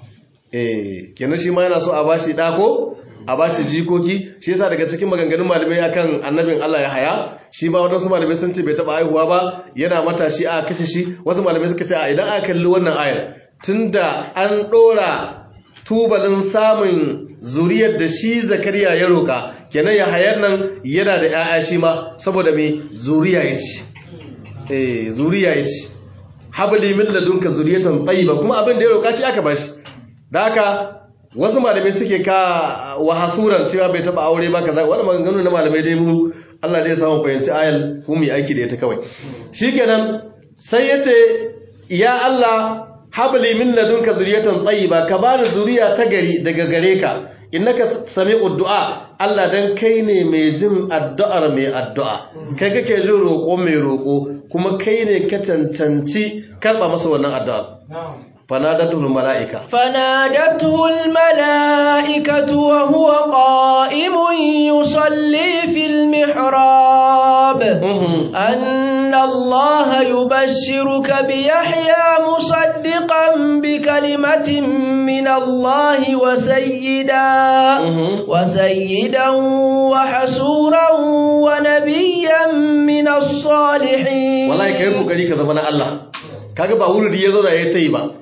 eh kenan shi ma yana so a bashi da ko a bashi jikoki shi yasa daga cikin maganganun malamai akan annabin Allah ya haya shi ba wadansu malamai sun ce bai taba haihuwa ba yana matashi a kashe shi wasu malamai suka ce a idan aka kalli wannan ayar tunda an dora tubalin samun zuriyar da shi zakariya ya roka kenan ya hayar nan yana da 'ya'ya shi ma saboda me zuriya ya ce eh zuriya ya ce habli min ladunka zuriyatan tayyiba kuma abin da ya roka shi aka bashi da haka wasu malamai suke ka wa hasuran cewa bai taba aure ba kaza wani maganganu na malamai dai mu Allah zai samu fahimci ayal ku mu aiki da ita kawai shikenan sai yace ya Allah habli min ladunka zuriyatan tayyiba ka bani zuriya ta gari daga gare ka innaka sami'ud du'a Allah dan kai ne mai jin addu'ar mai addu'a kai kake jin roƙo mai roƙo kuma kai ne ka cancanci karba masa wannan addu'a فنادته الملائكة فنادته الملائكة وهو قائم يصلي في المحراب أن الله يبشرك بيحيى مصدقا بكلمة من الله وسيدا وسيدا وحسورا ونبيا من الصالحين والله كيف كذلك زمان الله kaga ba wuri ya zauna ya tayi ba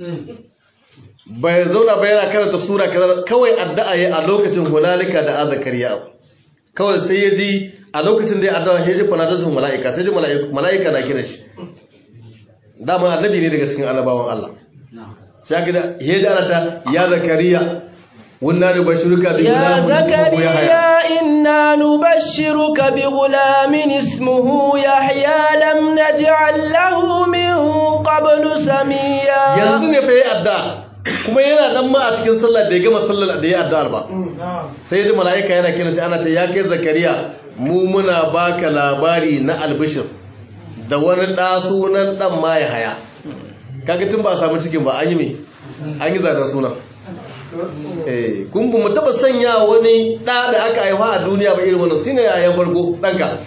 bai zauna ba yana karanta sura kaza kawai addu'a yayi a lokacin hunalika da azkariya kawai sai ya ji a lokacin da ya addu'a ya ji fanadatu mala'ika sai ji mala'ika na kira shi dama annabi ne daga cikin annabawan Allah sai ga ya ji ana ta ya zakariya wannan da bashiruka bi يا gulamin ismuhu yahya زكريا إنا نبشرك بغلام اسمه يحيى لم نجعل له من قبل سميا yanzu ne fa yayi addu'a kuma yana nan ma a cikin sallar da ya gama sallar da ya addu'ar ba sai ji mala'ika yana kira shi ana ce ya kai zakariya mu muna baka labari na albishir da wani ɗa sunan ɗan ma ya haya kaga tun ba a samu cikin ba an yi me an yi zanen sunan eh kun bu mu taba sanya wani ɗa da aka haifa a duniya ba irin wannan shine yayan farko ɗanka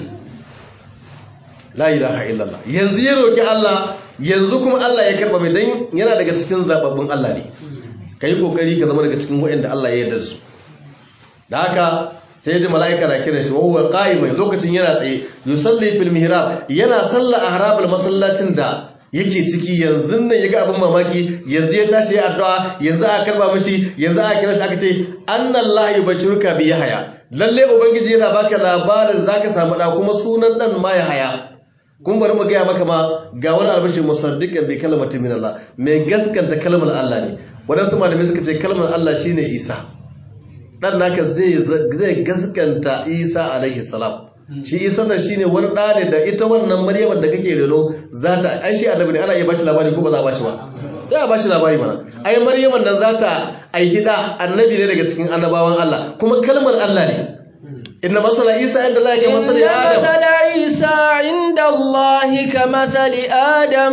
la ilaha illallah yanzu ya roki Allah yanzu kuma Allah ya karba mai dan yana daga cikin zababbun Allah ne kai kokari ka zama daga cikin waɗanda Allah ya yarda da su da haka sai ya ji mala'ika na kiran shi wa huwa qa'imun lokacin yana tsaye yusalli fil mihrab yana salla a harabul masallacin da yake ciki yanzu nan yaga abin mamaki yanzu ya tashi ya addu'a yanzu aka karba mishi yanzu aka kira shi aka ce annallahi yubashiruka bi yahya lalle ubangiji yana baka labarin zaka samu da kuma sunan dan ma yahya kun bari mu gaya maka ma ga wani albashin musaddiqan bi kalmatin min Allah mai gaskanta kalmar Allah ne wadansu malamai suka ce kalmar Allah shine Isa dan naka zai zai gaskanta Isa alaihi salam shi Isa nan shine wani da ne da ita wannan Maryam da kake reno za ta ai shi annabi ne ana iya bashi labari ko ba za a bashi ba sai a bashi labari mana ai Maryam nan za ta aiki da annabi ne daga cikin annabawan Allah kuma kalmar Allah ne inna masala Isa inda Allah ya masala إن Adam مثل عيسى عند الله كمثل آدم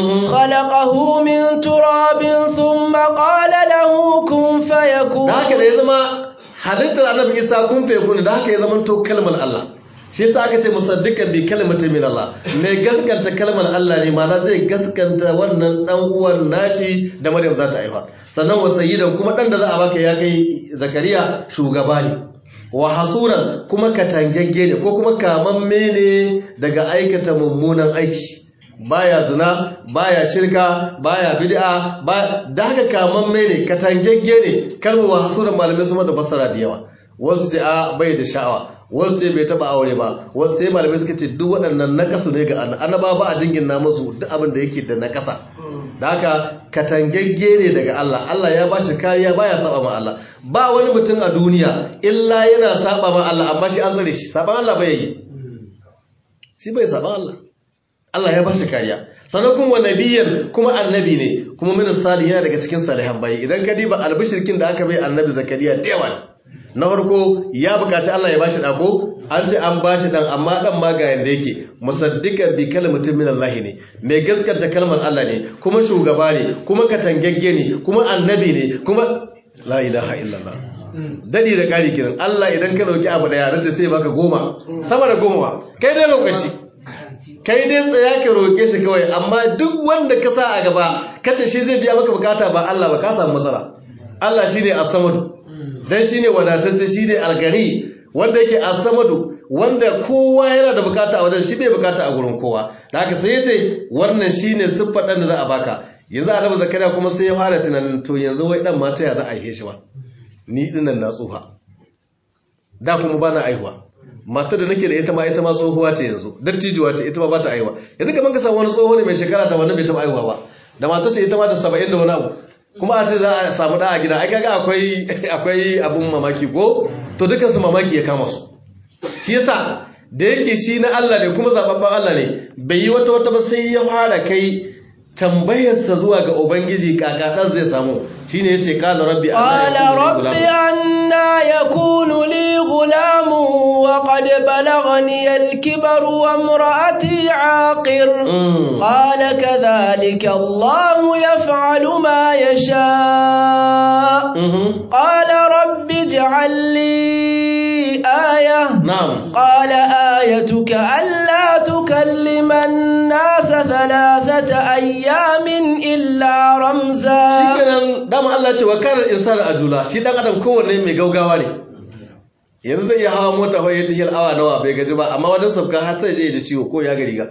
خلقه من تراب ثم قال له كن فيكون da haka da ya zama halittar annabi isa kun fe kun da haka ya zama to kalmar Allah shi yasa aka ce musaddiqan bi kalimati min Allah mai gaskanta kalmar Allah ne ma'ana zai gaskanta wannan dan uwan nashi da Maryam za ta haifa sannan wa sayyidan kuma dan da za a baka ya kai Zakariya shugaba ne wa hasuran kuma katangagge ne ko kuma kamamme ne daga aikata mummunan aiki baya zina baya shirka baya bid'a ba da haka kamamme ne katangagge ne kalmar wa hasuran malamai su mata fassara da yawa wasu ce a bai da sha'awa wasu ce bai taba aure ba wasu sai malamai suka ce duk waɗannan nakasu ne ga annaba ba a jingina musu duk abin da yake da nakasa da haka katangagge ne daga Allah Allah ya bashi kariya baya saba ma Allah ba wani mutum a duniya illa yana saba ma Allah amma shi an tsare shi saban Allah bai yi shi bai saba Allah Allah ya bashi kariya sannan kuma nabiyan kuma annabi ne kuma min salihin yana daga cikin salihan bayi idan ka diba albishirkin da aka bai annabi zakariya da yawa na farko ya bukaci Allah ya bashi dako an ce an bashi dan amma dan ma ga yanda yake musaddiqan bi kalmatin min Allah ne mai gaskata kalmar Allah ne kuma shugaba ne kuma katangagge ne kuma annabi ne kuma la ilaha illallah dadi da kari kiran Allah idan ka dauki abu daya race sai baka goma sama da goma kai dai lokaci kai dai tsaya ka roke shi kawai amma duk wanda ka sa a gaba kace shi zai biya maka bukata ba Allah ba ka samu matsala Allah shine as-samad dan shine wadatacce shine al-gani wanda yake as-samadu wanda kowa yana da bukata a wajen shi bai bukata a gurin kowa da haka sai yace wannan shine siffar dan da za a baka yanzu annabi zakariya kuma sai ya fara tunanin to yanzu wai dan mata ya za a yi shi ba ni dinnan na tsufa da kuma bana aihuwa mata da nake da ita ma ita ma tsohuwa ce yanzu dattijuwa ce ita ma ba ta aihuwa yanzu kaman ka samu wani tsoho ne mai shekara ta wannan bai taɓa aihuwa ba da mata ce ita ma ta saba'in da wani abu kuma a ce za a samu ɗa a gida ai kaga akwai akwai abun mamaki ko to dukkan su mamaki ya kama su shi yasa da yake shi na Allah ne kuma zababban Allah ne bai yi wata wata ba sai ya fara kai tambayarsa zuwa ga ubangiji kakadan zai samu shine yace qala rabbi qala rabbi anna yakunu li gulam wa qad balaghani al-kibar wa imraati aqir qala kadhalika Allah yaf'alu ma yasha qala rabbi ij'al li aya na'am qala ayatuka alla tukallima an-nasa thalathata ayyamin illa ramza shikenan dama Allah ce wa karar insani ajula shi dan adam kowanne mai gaugawa ne yanzu zai iya hawa mota fa yadda hil awa nawa bai gaji ba amma wajen sabka har sai je da ciwo ko ya gari ga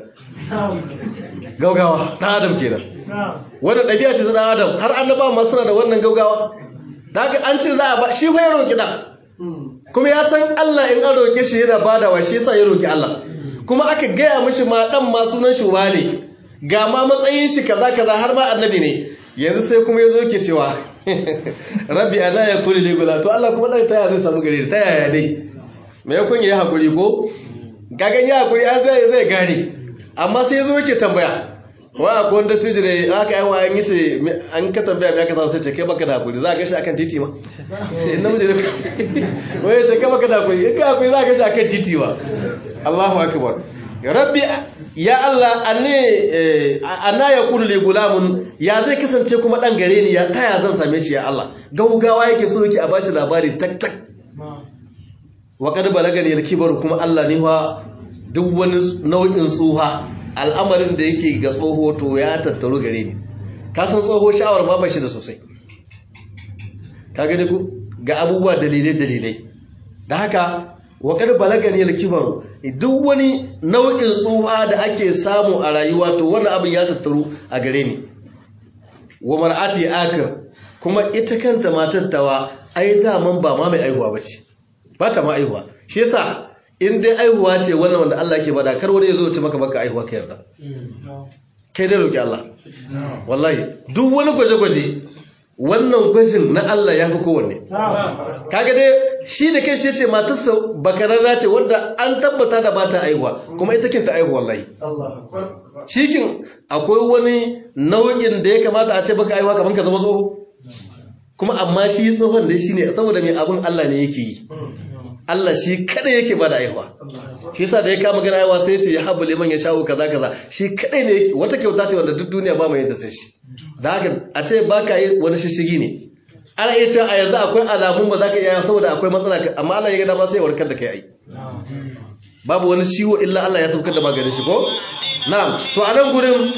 gaugawa dan adam kenan wannan dabi'a ce ta dan adam har annaba ma suna da wannan gaugawa da haka an ce za a ba shi fa ya roki dan kuma ya san Allah in an roke shi yana badawa shi yasa ya roki Allah kuma aka gaya mishi ma dan ma sunan shi wane ga ma matsayin shi kaza kaza har ma annabi ne yanzu sai kuma yazo ke cewa rabbi ana ya kuli li gula to Allah kuma dai taya zai samu gare ta yaya dai me ya kun yi hakuri ko gagan ya hakuri an zai zai gane amma sai yazo yake tambaya wa akwai wanda tiji ne aka yi wa an yi ce an ka tambaya me aka sa sai ce kai baka da hakuri za ka shi akan titi ma in namiji ne wai ce kai baka da hakuri in ka hakuri za ka shi akan titi ma Allahu akbar rabbi ya Allah anne anna yakunu li gulamun ya zai kasance kuma dan gare ni ya taya zan same shi ya Allah gaugawa yake so yake a bashi labari tak tak wa kad balagani al-kibar kuma Allah ne fa duk wani nau'in tsuha al'amarin da yake ga tsoho to ya tattaru gare ni ka san tsoho sha'awar ma bashi da sosai ka gani ku ga abubuwa dalilai dalilai da haka wa kad balagani al-kibar duk wani nau'in tsuha da ake samu a rayuwa to wannan abin ya tattaru a gare ni wa mar'ati akir kuma ita kanta matar tawa ai daman ba ma mai aihuwa bace ba ta ma aihuwa shi yasa in dai aihuwa ce wannan wanda Allah ke bada kar wani ya zo ya ce maka baka aihuwa ka yarda kai dai roki Allah wallahi duk wani gwaje-gwaje wannan gwajin na Allah ya fi kowanne kaga dai shi da kai shi ce matarsa bakararra ce wadda an tabbata da bata aihuwa kuma ita kinta aihuwa wallahi shikin akwai wani nau'in da ya kamata a ce baka aihuwa kamar ka zama tsoho kuma amma shi tsohon dai shine saboda mai abin Allah ne yake yi Allah shi kada yake bada aihuwa shi yasa da ya kama gana aihuwa sai ya ce ya habu liman ya sha'u kaza kaza shi kadai ne yake wata kyauta ce wanda duk duniya ba mai yadda sai shi da haka a ce baka yi wani shishigi ne ana iya cewa a yanzu akwai alamun ba za ka iya saboda akwai matsala amma Allah ya ga dama sai ya warkar da kai ai babu wani ciwo illa Allah ya saukar da maganin shi ko na'am to a nan gurin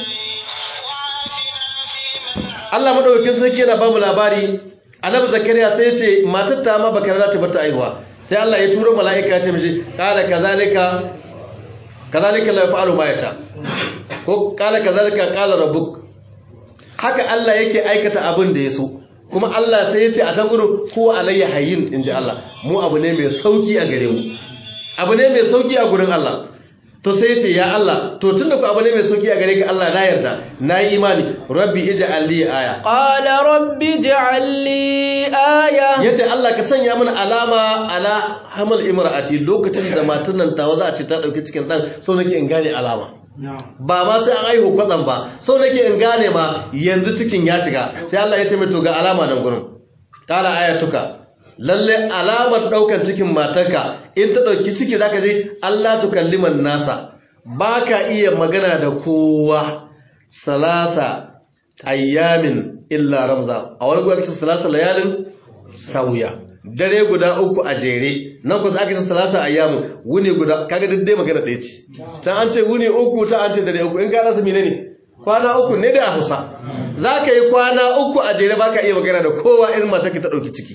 Allah madaukakin sarki yana bamu labari annabi zakariya sai ya ce matar ta ma baka rada ta bata aihuwa sai Allah ya turo mala'ika ya ce mishi qala kazalika kazalika la yaf'alu ma yasha ko qala kazalika qala rabbuk haka Allah yake aikata abin da ya so kuma Allah sai ya ce a can gudu ko alayya hayyin in ji Allah mu abu ne mai sauki a gare mu abu ne mai sauki a gurin Allah to sai ce ya Allah to tunda ku abu ne mai sauki a gare ka Allah na yarda na yi imani rabbi ij'al li aya qala rabbi ij'al li aya yace Allah ka sanya mana alama ala hamal imra'ati lokacin da matan nan tawa za a ce ta dauki cikin dan so nake in gane alama ba ma sai an aihu kwatsam ba so nake in gane ma yanzu cikin ya shiga sai Allah ya ce mai to ga alama nan gurin qala ayatuka lalle alamar daukar cikin matarka in ta dauki ciki zaka je Allah tukalliman nasa baka iya magana da kowa salasa ayyamin illa ramza a wani gwamnati salasa layalin sauya dare guda uku a jere nan kusa aka ce salasa ayyamu wuni guda kaga duk dai magana ɗaya ce ta an ce wuni uku ta an ce dare uku in ka rasa mine ne kwana uku ne da a Hausa za ka yi kwana uku a jere baka iya magana da kowa irin mata ta ɗauki ciki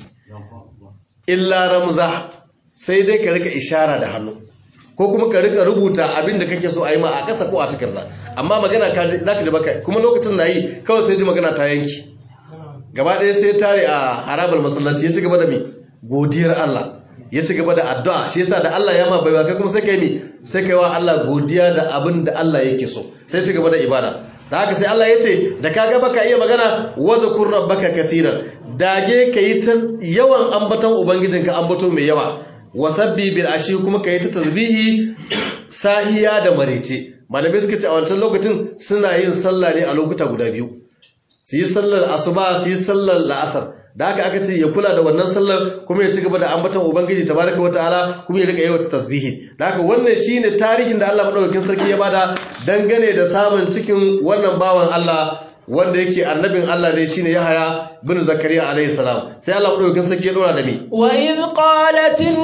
illa ramza sai dai ka rika ishara da hannu ko kuma ka rika rubuta abin da kake so a yi ma a ƙasa ko a takarda amma magana za ka ji baka kuma lokacin na yi kawai sai ji magana ta yanki gaba ɗaya sai tare a harabar masallaci ya ci gaba da mi godiyar Allah ya ci gaba da addu'a shi yasa da Allah ya ma baiwa kai kuma sai kai mi sai kai wa Allah godiya da abin da Allah yake so sai ci gaba da ibada da haka sai Allah ya ce da ka ga baka iya magana wa zakur rabbaka kathiran dage kai ta yawan ambaton ubangijinka ambato mai yawa wasabbi bil ashi kuma kai ta tasbihi sahiya da marece malamai suka ce a wancan lokacin suna yin sallah ne a lokuta guda biyu su yi sallar asuba su yi sallar la'asar da haka aka ce ya kula da wannan sallar kuma ya ci gaba da ambaton ubangiji tabaraka wa ta'ala kuma ya rika yi wata tasbihi da haka wannan shine tarihin da Allah madaukakin sarki ya bada dangane da samun cikin wannan bawan Allah wanda yake annabin Allah ne shine Yahaya bin Zakariya alayhi salam sai Allah madaukakin sarki ya dora da mi wa id qalatil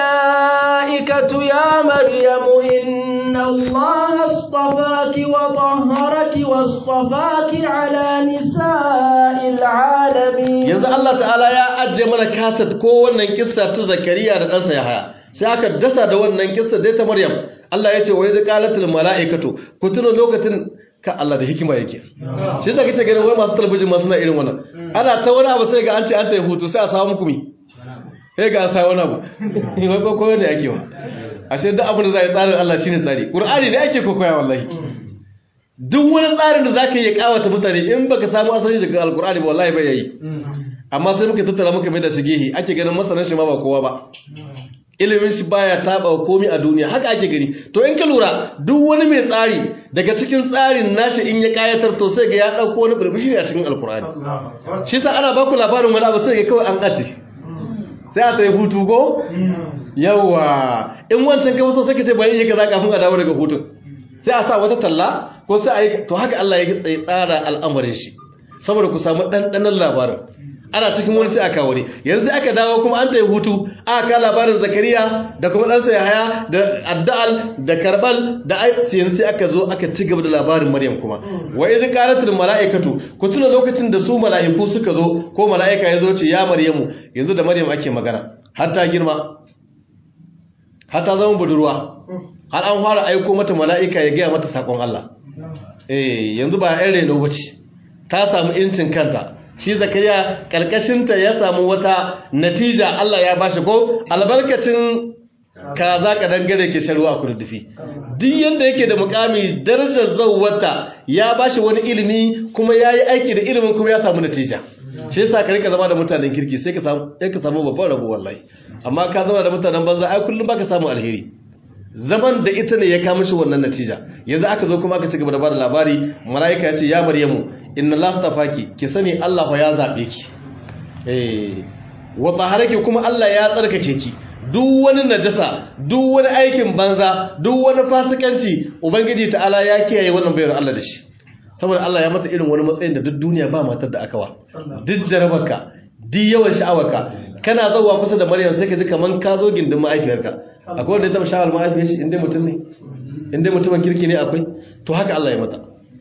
malaikatu ya maryamu inna allaha astafaki wa tahharaki wastafaki ala nisa'il alamin yanzu Allah ta'ala ya ajje mana kasat ko wannan kissa ta Zakariya da ɗansa Yahaya sai aka dasa da wannan kissa dai ta Maryam Allah ya ce wa iz qalatil malaikatu ku tuna lokacin ka Allah da hikima yake shi yasa kike ganin wai masu talabijin ma suna irin wannan ana ta wani abu sai ga an ce an ta hutu sai a samu muku mi sai ga sai wani abu wai ko koyo ne ake wa ashe duk abin da za a yi tsarin Allah shine tsari Qur'ani ne ake kokoya wallahi duk wani tsarin da zaka yi ya kawata mutane in baka samu asali daga Al-Qur'ani ba wallahi bai yi amma sai muka tattara muka mai da shi gehe ake ganin masanan shi ma ba kowa ba ilimin shi baya taba komai a duniya haka ake gani to in ka lura duk wani mai tsari daga cikin tsarin nashi in ya kayatar to sai ga ya dauko wani burbushi a cikin alkur'ani shi sa ana baku labarin wani abu sai ga kawai an ace sai a tayi hutu go yawa in wancan ka wasu sai ka ce bari yi kaza kafin a dawo daga hutun sai a sa wata talla ko sai a yi to haka Allah ya tsara al'amarin shi saboda ku samu ɗanɗanon labarin ana cikin wani sai aka wani yanzu aka dawo kuma an tayi hutu aka ka labarin zakariya da kuma ɗansa yahaya da adda'al da karbal da yanzu sai aka zo aka ci gaba da labarin maryam kuma wa idh qalatul mala'ikatu ku tuna lokacin da su mala'iku suka zo ko mala'ika ya zo ce ya maryamu yanzu da maryam ake magana har ta girma har ta zama budurwa har an fara aiko mata mala'ika ya gaya mata sakon Allah eh yanzu ba yan reno bace ta samu incin kanta shi zakariya karkashinta ya samu wata natija Allah ya bashi ko albarkacin kaza ka dangare ke sharuwa a kurdufi duk yadda yake da mukami darajar zawwata ya bashi wani ilimi kuma ya yi aiki da ilimin kuma ya samu natija shi yasa ka rika zama da mutanen kirki sai ka samu ka samu babban rabo wallahi amma ka zama da mutanen banza ai kullum baka samu alheri zaman da ita ne ya kama shi wannan natija yanzu aka zo kuma aka ci gaba da bada labari mala'ika ya ce ya maryamu inna Allah astafaki ki sani Allah fa ya zabe ki eh wa taharaki kuma Allah ya tsarkake ki duk wani najasa duk wani aikin banza duk wani fasikanci ubangiji ta'ala ya kiyaye wannan bayar Allah da shi saboda Allah ya mata irin wani matsayin da duk duniya ba matar da aka wa duk jarabarka duk yawan sha'awarka kana zauwa kusa da Maryam sai ka ji kaman ka zo gindin mahaifiyarka akwai wanda ya taba sha'awar mahaifiyar shi inda mutum ne inda mutumin kirki ne akwai to haka Allah ya mata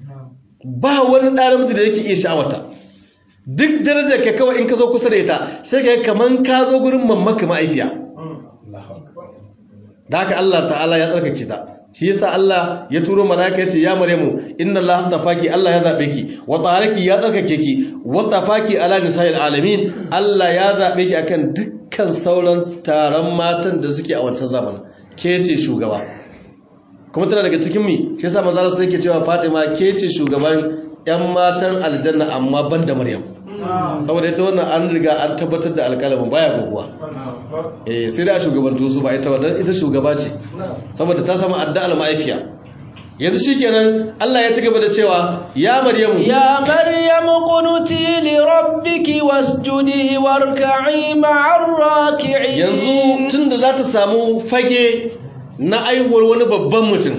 ba wani ɗan namiji da yake iya sha'awata duk darajar ka kawai in ka zo kusa da ita sai ka kaman ka zo gurin mammaka ma'aifiya da haka Allah ta'ala ya tsarkake ta shi yasa Allah ya turo malaika yace ya maryamu inna Allah astafaki Allah ya zabe ki wa taharaki ya tsarkake ki wa tafaki ala nisa'il alamin Allah ya zabe ki akan dukkan sauran taron matan da suke a wancan zamanin ke ce shugaba kuma tana daga cikin mi shi yasa manzo Allah yake cewa Fatima ke ce shugaban ƴan matan aljanna amma ban da Maryam saboda ita wannan an riga an tabbatar da alƙalamin baya goguwa eh sai da shugabantu su ba ita ba dan ita shugaba ce saboda ta samu adda al-ma'afiya yanzu shikenan Allah ya ci gaba da cewa ya Maryamu ya Maryamu qunuti li rabbiki wasjudi warka'i ma'ar raki'in yanzu tunda za ta samu fage na aihuwar wani babban mutum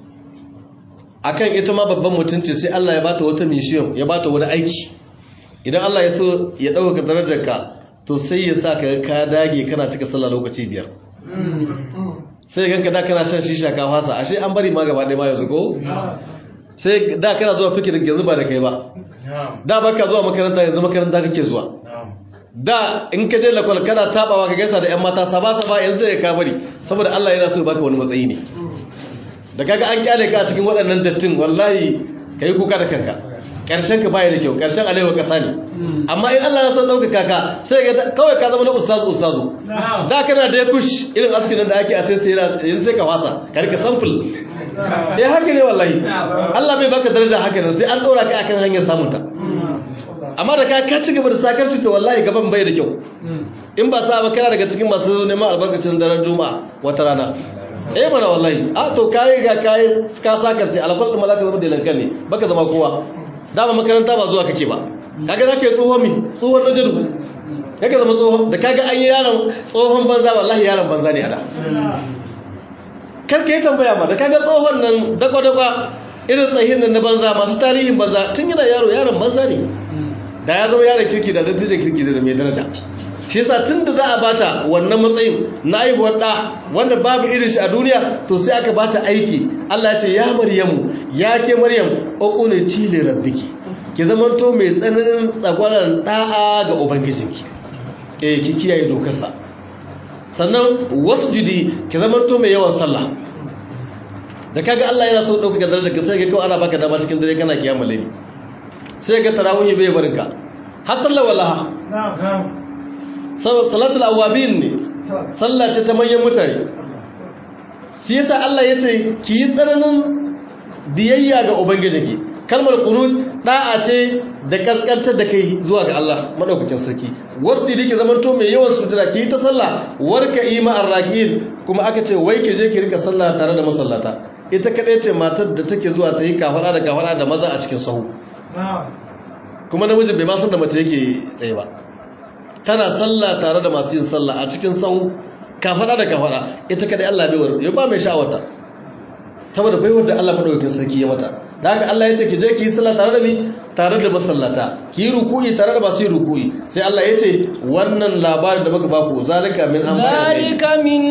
akan ita ma babban mutum ce sai Allah ya bata wata mission ya bata wani aiki idan Allah ya so ya dauka darajarka to sai ya sa ka ka dage kana cika sallah lokaci biyar sai ganka da kana shan shisha ka fasa ashe an bari ma gaba ɗaya ma yanzu ko sai da kana zuwa fikirin yanzu ba da kai ba da baka zuwa makaranta yanzu makaranta kake zuwa da in ka je lakwal kana tabawa ka gaisa da yan mata saba saba yanzu ya ka bari saboda Allah yana so ya baka wani matsayi ne da kaga an kyale ka a cikin waɗannan dattin wallahi kai kuka da kanka karshen ka baya da kyau karshen alewa kasa ne amma in Allah ya so ɗaukaka ka sai ga kawai ka zama na ustazu ustazu da kana da ya kush irin askin da ake a sai sai yanzu sai ka wasa ka rika sample eh haka ne wallahi Allah bai baka daraja haka nan sai an ɗora ka akan hanyar samun ta amma da ka ka ci gaba da sakarci to wallahi gaban bai da kyau in ba sa ba kana daga cikin masu neman albarkacin daren juma'a wata rana eh mana wallahi a to kai ga kai ka sakarci alfal din malaka zama da lankan ne baka zama kowa dama makaranta ba zuwa kake ba kaga zaka yi tsohon mi tsohon na jadu kaga zama tsohon da kaga an yi yaron tsohon banza wallahi yaron banza ne a da karka yi tambaya ma da kaga tsohon nan dakwa-dakwa irin tsahin nan na banza masu tarihin banza tun yana yaro yaron banza ne da ya zama yaron kirki da dattijan kirki da mai daraja shi yasa tun da za a bata wannan matsayin na aibuwar da wanda babu irin shi a duniya to sai aka bata aiki Allah ya ce ya maryamu ya ke maryam uqunati li rabbiki ki zamanto mai tsananin tsagwaran da'a ga ubangijinki eh ki kiyaye dokarsa sannan wasjudi ki zamanto mai yawan sallah da kaga Allah yana so dauka darajar ka sai ga kawai ana baka dama cikin dare kana kiyamul layli sai ga tarawih bai barinka har sallar wallaha salatul awabin ne sallah ce ta manyan mutane shi yasa Allah ya ce ki yi tsananin biyayya ga ubangijinki kalmar qunut da'a ce da kaskantar da kai zuwa ga Allah madaukakin sarki wasu dike zaman to mai yawan sutura ki ta sallah warka ima arrakin kuma aka ce wai ki je ki rika sallah tare da masallata ita kadai ce matar da take zuwa ta yi kafara da kafara da maza a cikin sahu kuma namijin bai ma san da mace yake tsaye ba tana sallah tare da masu yin sallah a cikin sau kafada da kafada ita kadai Allah bai war ya ba mai sha'awata saboda baiwar da Allah madaukakin sarki ya mata da haka Allah ya ce ki je ki yi sallah tare da mi tare da masallata ki yi ruku'i tare da masu yi ruku'i sai Allah ya ce wannan labarin da muka baku zalika min zalika min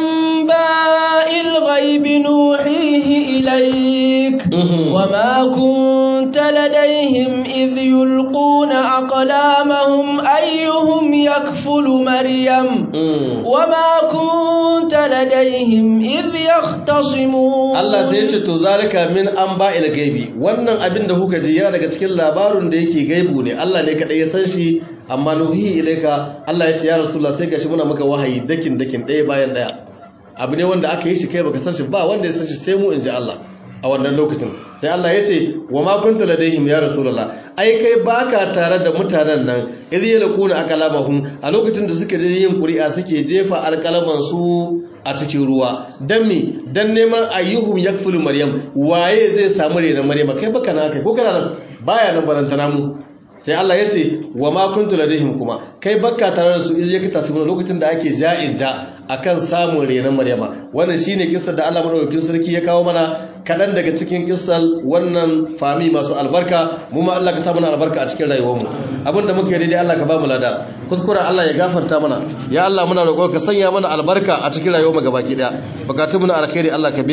anba'il ghaibi nuhihi ilayk wa ma kunta ladayhim idh yulquna aqlamahum ayyuhum yakfulu maryam wa ma kunta ladayhim idh yahtasimun Allah sai ya ce to zalika min anba'il gaibi wannan abin da kuka ji yana daga cikin labarin da yake gaibu ne Allah ne kadai ya san shi amma nuhi ilaika Allah ya ce ya rasulullah sai gashi muna maka wahayi dakin dakin ɗaya bayan ɗaya abu ne wanda aka yi shi kai baka san shi ba wanda ya san shi sai mu inji Allah a wannan lokacin sai Allah ya ce wa ma kunta ladaihim ya rasulullah ai kai baka tare da mutanen nan idh yalquna aqlamahum a lokacin da suke yin ƙuri'a suke jefa alƙalaman su a cikin ruwa dan me dan neman ayyuhum yakfulu maryam waye zai samu rena maryam kai baka na kai ko kana nan baya nan barantana mu sai Allah ya ce wa ma kuntu ladaihim kuma kai bakka tare da su in yake tasbuna lokacin da ake ja'in ja akan samun renan maryama wannan shine kissar da Allah madaukakin sarki ya kawo mana kadan daga cikin kissar wannan fami masu albarka mu ma Allah ka sa mana albarka a cikin rayuwar mu abinda muke daidai Allah ka ba mu lada kuskure Allah ya gafarta mana ya Allah muna roƙon ka sanya mana albarka a cikin rayuwar mu gabaki daya bukatun mu na alkhairi Allah ka